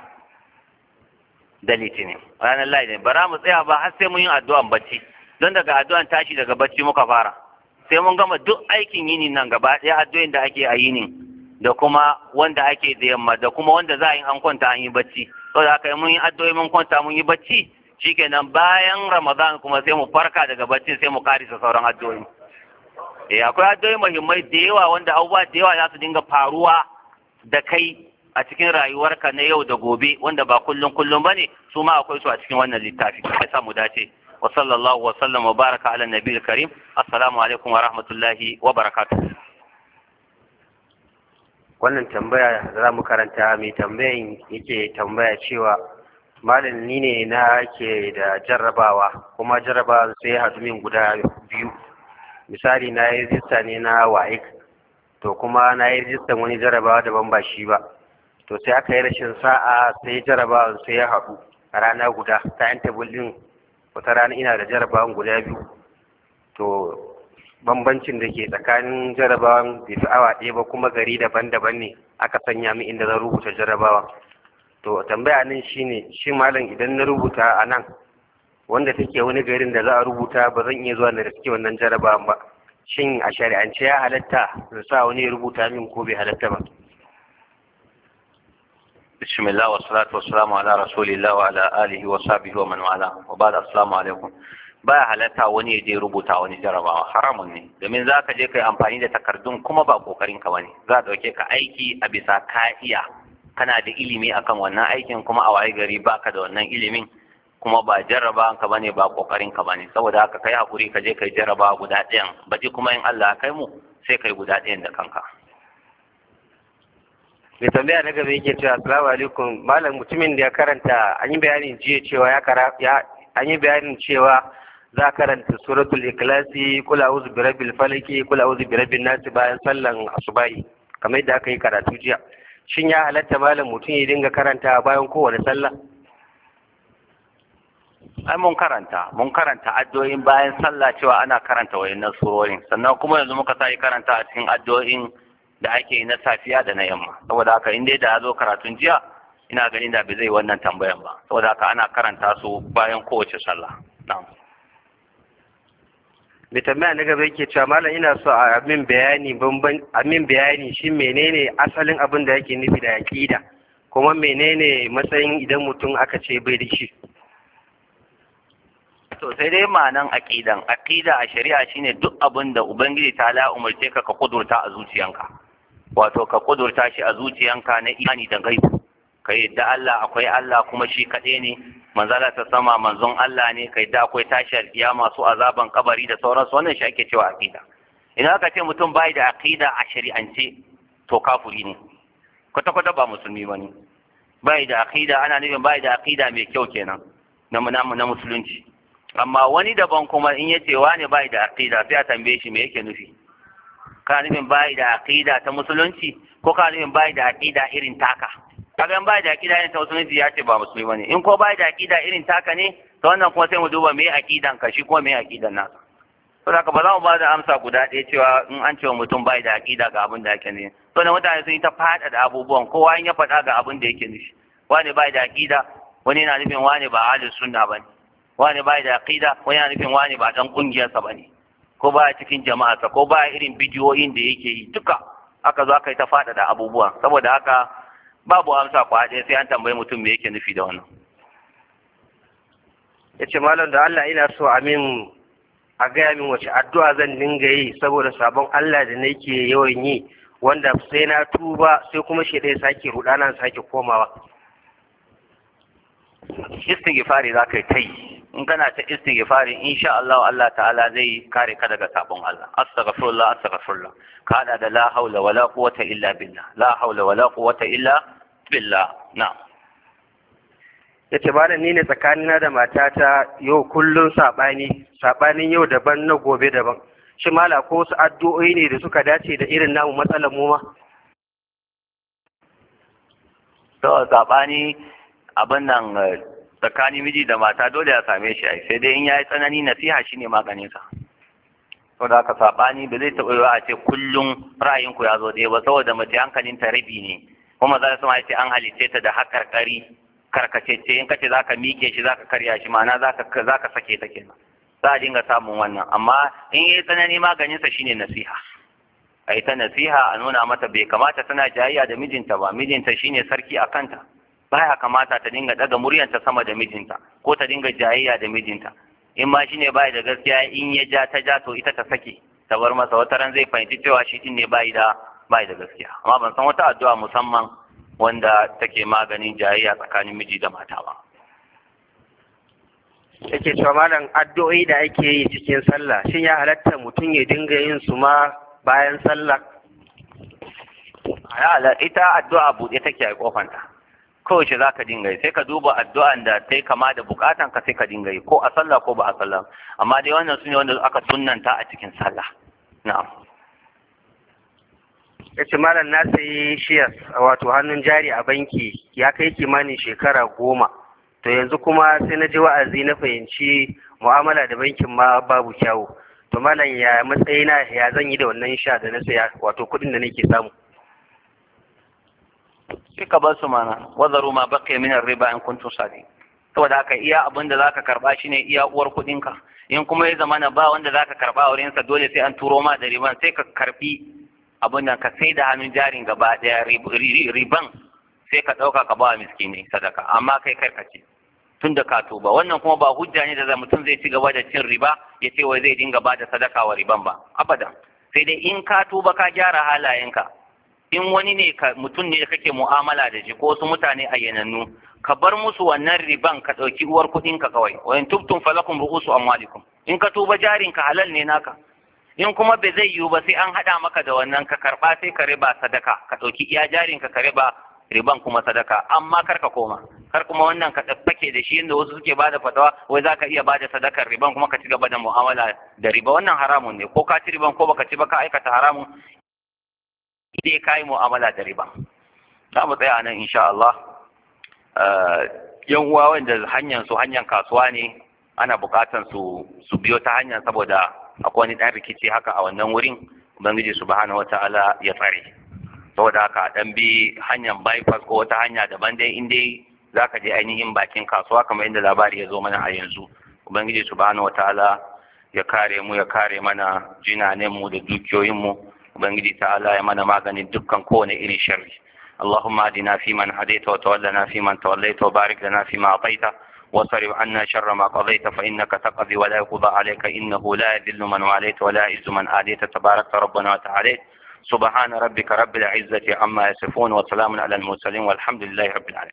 da litinin ranar lahadi ba za mu tsaya ba har sai mun yi addu'an bacci don daga addu'an tashi daga bacci muka fara sai mun gama duk aikin yini nan gaba ɗaya addu'o'in da ake a yinin da kuma wanda ake da yamma da kuma wanda za a yi an kwanta an yi bacci saboda haka mun yi addu'o'i mun kwanta mun yi bacci shikenan bayan ramadan kuma sai mu farka daga bacci sai mu karisa sauran addu'o'i eh akwai addu'o'i muhimmai da yawa wanda abubuwa da yawa za su dinga faruwa da kai a cikin rayuwarka na yau da gobe wanda ba kullum kullum bane su ma akwai su a cikin wannan littafi ya sa mu dace wa sallallahu wa sallam wa baraka ala nabiyil karim assalamu alaikum wa rahmatullahi wa barakatuh wannan tambaya za mu karanta mai tambayan yake tambaya cewa malam ni ne na ke da jarrabawa kuma jarrabawa sai ya haɗu min guda biyu misali na yi rijista ne na waik to kuma na yi rijistan wani jarrabawa daban ba shi ba to sai aka yi rashin sa'a sai jarrabawa sai ya haɗu a rana guda ta yan tabulin wata rana ina da jarrabawan guda biyu to bambancin da ke tsakanin jarabawan bai fi awa ɗaya ba kuma gari daban-daban ne aka sanya min inda zan rubuta jarabawan to tambaya nan shine shi malam idan na rubuta a nan wanda take wani garin da za a rubuta ba zan iya zuwa na riske wannan jarabawan ba shin a shari'ance ya halatta da sa wani ya rubuta min ko bai halatta ba بسم الله والصلاة والسلام على رسول الله وعلى آله وصحبه ومن والاه وبعد السلام عليكم baya halatta wani ya je rubuta wani jarabawa haramun ne domin za ka je ka yi amfani da takardun kuma ba kokarin ka bane za a ɗauke ka aiki a bisa ka iya kana da ilimi akan wannan aikin kuma a waye gari baka da wannan ilimin kuma ba jarraba ka bane ba kokarin ka bane saboda haka kai hakuri ka je kai jarraba guda ɗayan baji kuma in Allah kai mu sai kai guda ɗayan da kanka mai tambaya na gaba yake cewa assalamu alaikum malam mutumin da ya karanta an yi bayanin jiya cewa ya kara ya an yi bayanin cewa za karanta suratul ikhlasi kula auzu bi rabbil falaki kula auzu bi rabbin nas bayan sallan asubahi kamar yadda aka yi karatu jiya shin ya halatta malam mutum ya dinga karanta bayan kowane sallah ai mun karanta mun karanta addu'o'in bayan sallah cewa ana karanta wayannan surorin sannan kuma yanzu muka sai karanta a cikin addu'o'in da ake yi na safiya da na yamma saboda haka in dai da ya zo karatun jiya ina ganin da bai zai wannan tambayan ba saboda haka ana karanta su bayan kowace sallah na'am mai tambaya na gaba yake cewa malam ina so a min bayani bamban a min bayani shin menene asalin abin da yake nufi da aqida kuma menene matsayin idan mutum aka ce bai da shi to sai dai ma'anan aqidan aqida a shari'a shine duk abin da ubangiji ta la umarce ka ka kudurta a zuciyanka wato ka kudurta shi a zuciyanka na imani da gaibu ka yadda Allah akwai Allah kuma shi kaɗai ne manzala ta sama manzon Allah ne ka yadda akwai tashi alkiyama su azaban kabari da sauransu wannan shi ake cewa aqida idan aka ce mutum bai da aqida a shari'ance to kafuri ne kwata kwata ba musulmi bane bai da aqida ana nufin bai da aqida mai kyau kenan na na musulunci amma wani daban kuma in yace wani bai da aqida sai a tambaye shi me yake nufi ka nufin bai da aqida ta musulunci ko ka nufin bai da aqida irin taka kaga in bai da aqida irin ta musulunci ya ce ba musulmi bane in ko bai da aqida irin taka ne to wannan kuma sai mu duba me aqidan ka shi kuma me aqidan nasa to haka ba za mu ba da amsa guda ɗaya cewa in an ce wa mutum bai da aqida ga abin da yake ne to da mutane sun yi ta faɗa da abubuwan kowa in ya faɗa ga abin da yake nufi wani bai da aqida wani yana nufin wani ba ahlus sunna bane wani bai da aqida wani yana nufin wani ba dan kungiyarsa bane ko ba cikin jama'arsa ko ba irin bidiyoyin da yake yi duka aka zo aka yi ta faɗa da abubuwa saboda haka babu amsa kwa ɗaya sai an tambayi mutum me yake nufi da wannan ya ce malam da Allah ina so a min a gaya min wace addu'a zan dinga yi saboda sabon Allah da nake yawan yi wanda sai na tuba sai kuma shi ɗaya sake rudana sake komawa istighfari za ka yi ta yi in kana ta istighfari insha Allah Allah ta'ala zai kare ka daga sabon Allah astaghfirullah astaghfirullah ka hada da la haula wala quwwata illa billah la haula wala quwwata illa billah na'am ya ce malam ni ne tsakanina da matata yau kullum saɓani saɓanin yau daban na gobe daban shi mala ko wasu addu'o'i ne da suka dace da irin namu matsalar mu ma to saɓani abin nan tsakanin miji da mata dole ya same shi ai sai dai in yayi tsanani nasiha shine maganin sa saboda haka saɓani ba zai taɓa yiwa a ce kullum ra'ayinku ya zo ɗaya ba saboda mace hankalin ta rabi ne kuma za su ma ce an halice ta da hakarkari karkacece in kace zaka mike shi zaka karya shi ma'ana zaka zaka sake ta kenan za a dinga samun wannan amma in yayi tsanani maganin sa shine nasiha ai ta nasiha a nuna mata bai kamata tana jayayya da mijinta ba mijinta shine sarki a kanta baya kamata ta dinga daga muryanta sama da mijinta ko ta dinga jayayya da mijinta in ma shine bai da gaskiya in ya ja ta ja to ita ta sake ta bar masa wata ran zai fahimci cewa shi din ne bai da bai da gaskiya amma ban san wata addu'a musamman wanda take maganin jayayya tsakanin miji da mata ba. Yake cewa malam addu'o'i da ake yi cikin sallah shin ya halatta mutum ya dinga yin su ma bayan sallah? ita addu'a buɗe take a kofanta kowace za ka dinga yi sai ka duba addu'an da ta kama da bukatan ka sai ka dinga yi ko a sallah ko ba a sallah amma dai wannan su ne wanda aka sunnanta a cikin sallah na'am ya ce malam na sayi shiyas wato hannun jari a banki ya kai kimanin shekara goma to yanzu kuma sai na ji wa'azi na fahimci mu'amala da bankin ma babu kyawu to malam ya matsayina ya zan yi da wannan sha da na saya wato kuɗin da nake samu sai ka bar su mana wazaru ma baqiya min riba in kuntum sadi saboda haka iya abin da zaka karba shine iya uwar kuɗin ka in kuma ya zamana ba wanda zaka karba a wurin sa dole sai an turo ma da riban sai ka karbi abin nan ka sai da hannun jarin gaba daya riban sai ka ɗauka ka ba miskini sadaka amma kai karkace tun da ka tuba wannan kuma ba hujja ne da mutum zai ci gaba da cin riba ya ce wai zai dinga ba da sadaka wa riban ba abadan sai dai in ka tuba ka gyara halayenka in wani ne ka mutum ne da kake mu'amala da shi ko wasu mutane ayyanannu ka bar musu wannan riban ka ɗauki uwar kuɗin ka kawai wa in tubtum falakum ru'usu amwalikum in ka tuba jarin ka halal ne naka in kuma bai zai yiwu ba sai an haɗa maka da wannan ka karɓa sai ka riba sadaka ka ɗauki iya jarin ka ka riba riban kuma sadaka amma kar ka koma kar kuma wannan ka fake da shi inda wasu suke bada fatawa wai zaka iya bada sadakar riban kuma ka ci gaba da mu'amala da riba wannan haramun ne ko ka ci riban ko baka ci ba ka aikata haramun idai ka yi mu'amala da riba za mu tsaya nan insha Allah yan uwa wanda hanyar su hanyar kasuwa ne ana bukatan su su biyo ta hanyar saboda akwai wani dan rikici haka a wannan wurin ubangiji subhanahu wataala ya tsare saboda haka dan bi hanyar bypass ko wata hanya daban dai in dai zaka je ainihin bakin kasuwa kamar yadda labari ya zo mana a yanzu ubangiji subhanahu wataala ya kare mu ya kare mana jinanen mu da dukiyoyin mu ubangiji ta'ala ya mana maganin dukkan kowane irin sharri اللهم اهدنا فيمن هديت وتولنا فيمن توليت وبارك لنا فيما اعطيت واصرف عنا شر ما قضيت فانك تقضي ولا يقضى عليك انه لا يذل من واليت ولا يعز من اديت تبارك ربنا وتعالى سبحان ربك رب العزه عما يصفون وسلام على المرسلين والحمد لله رب العالمين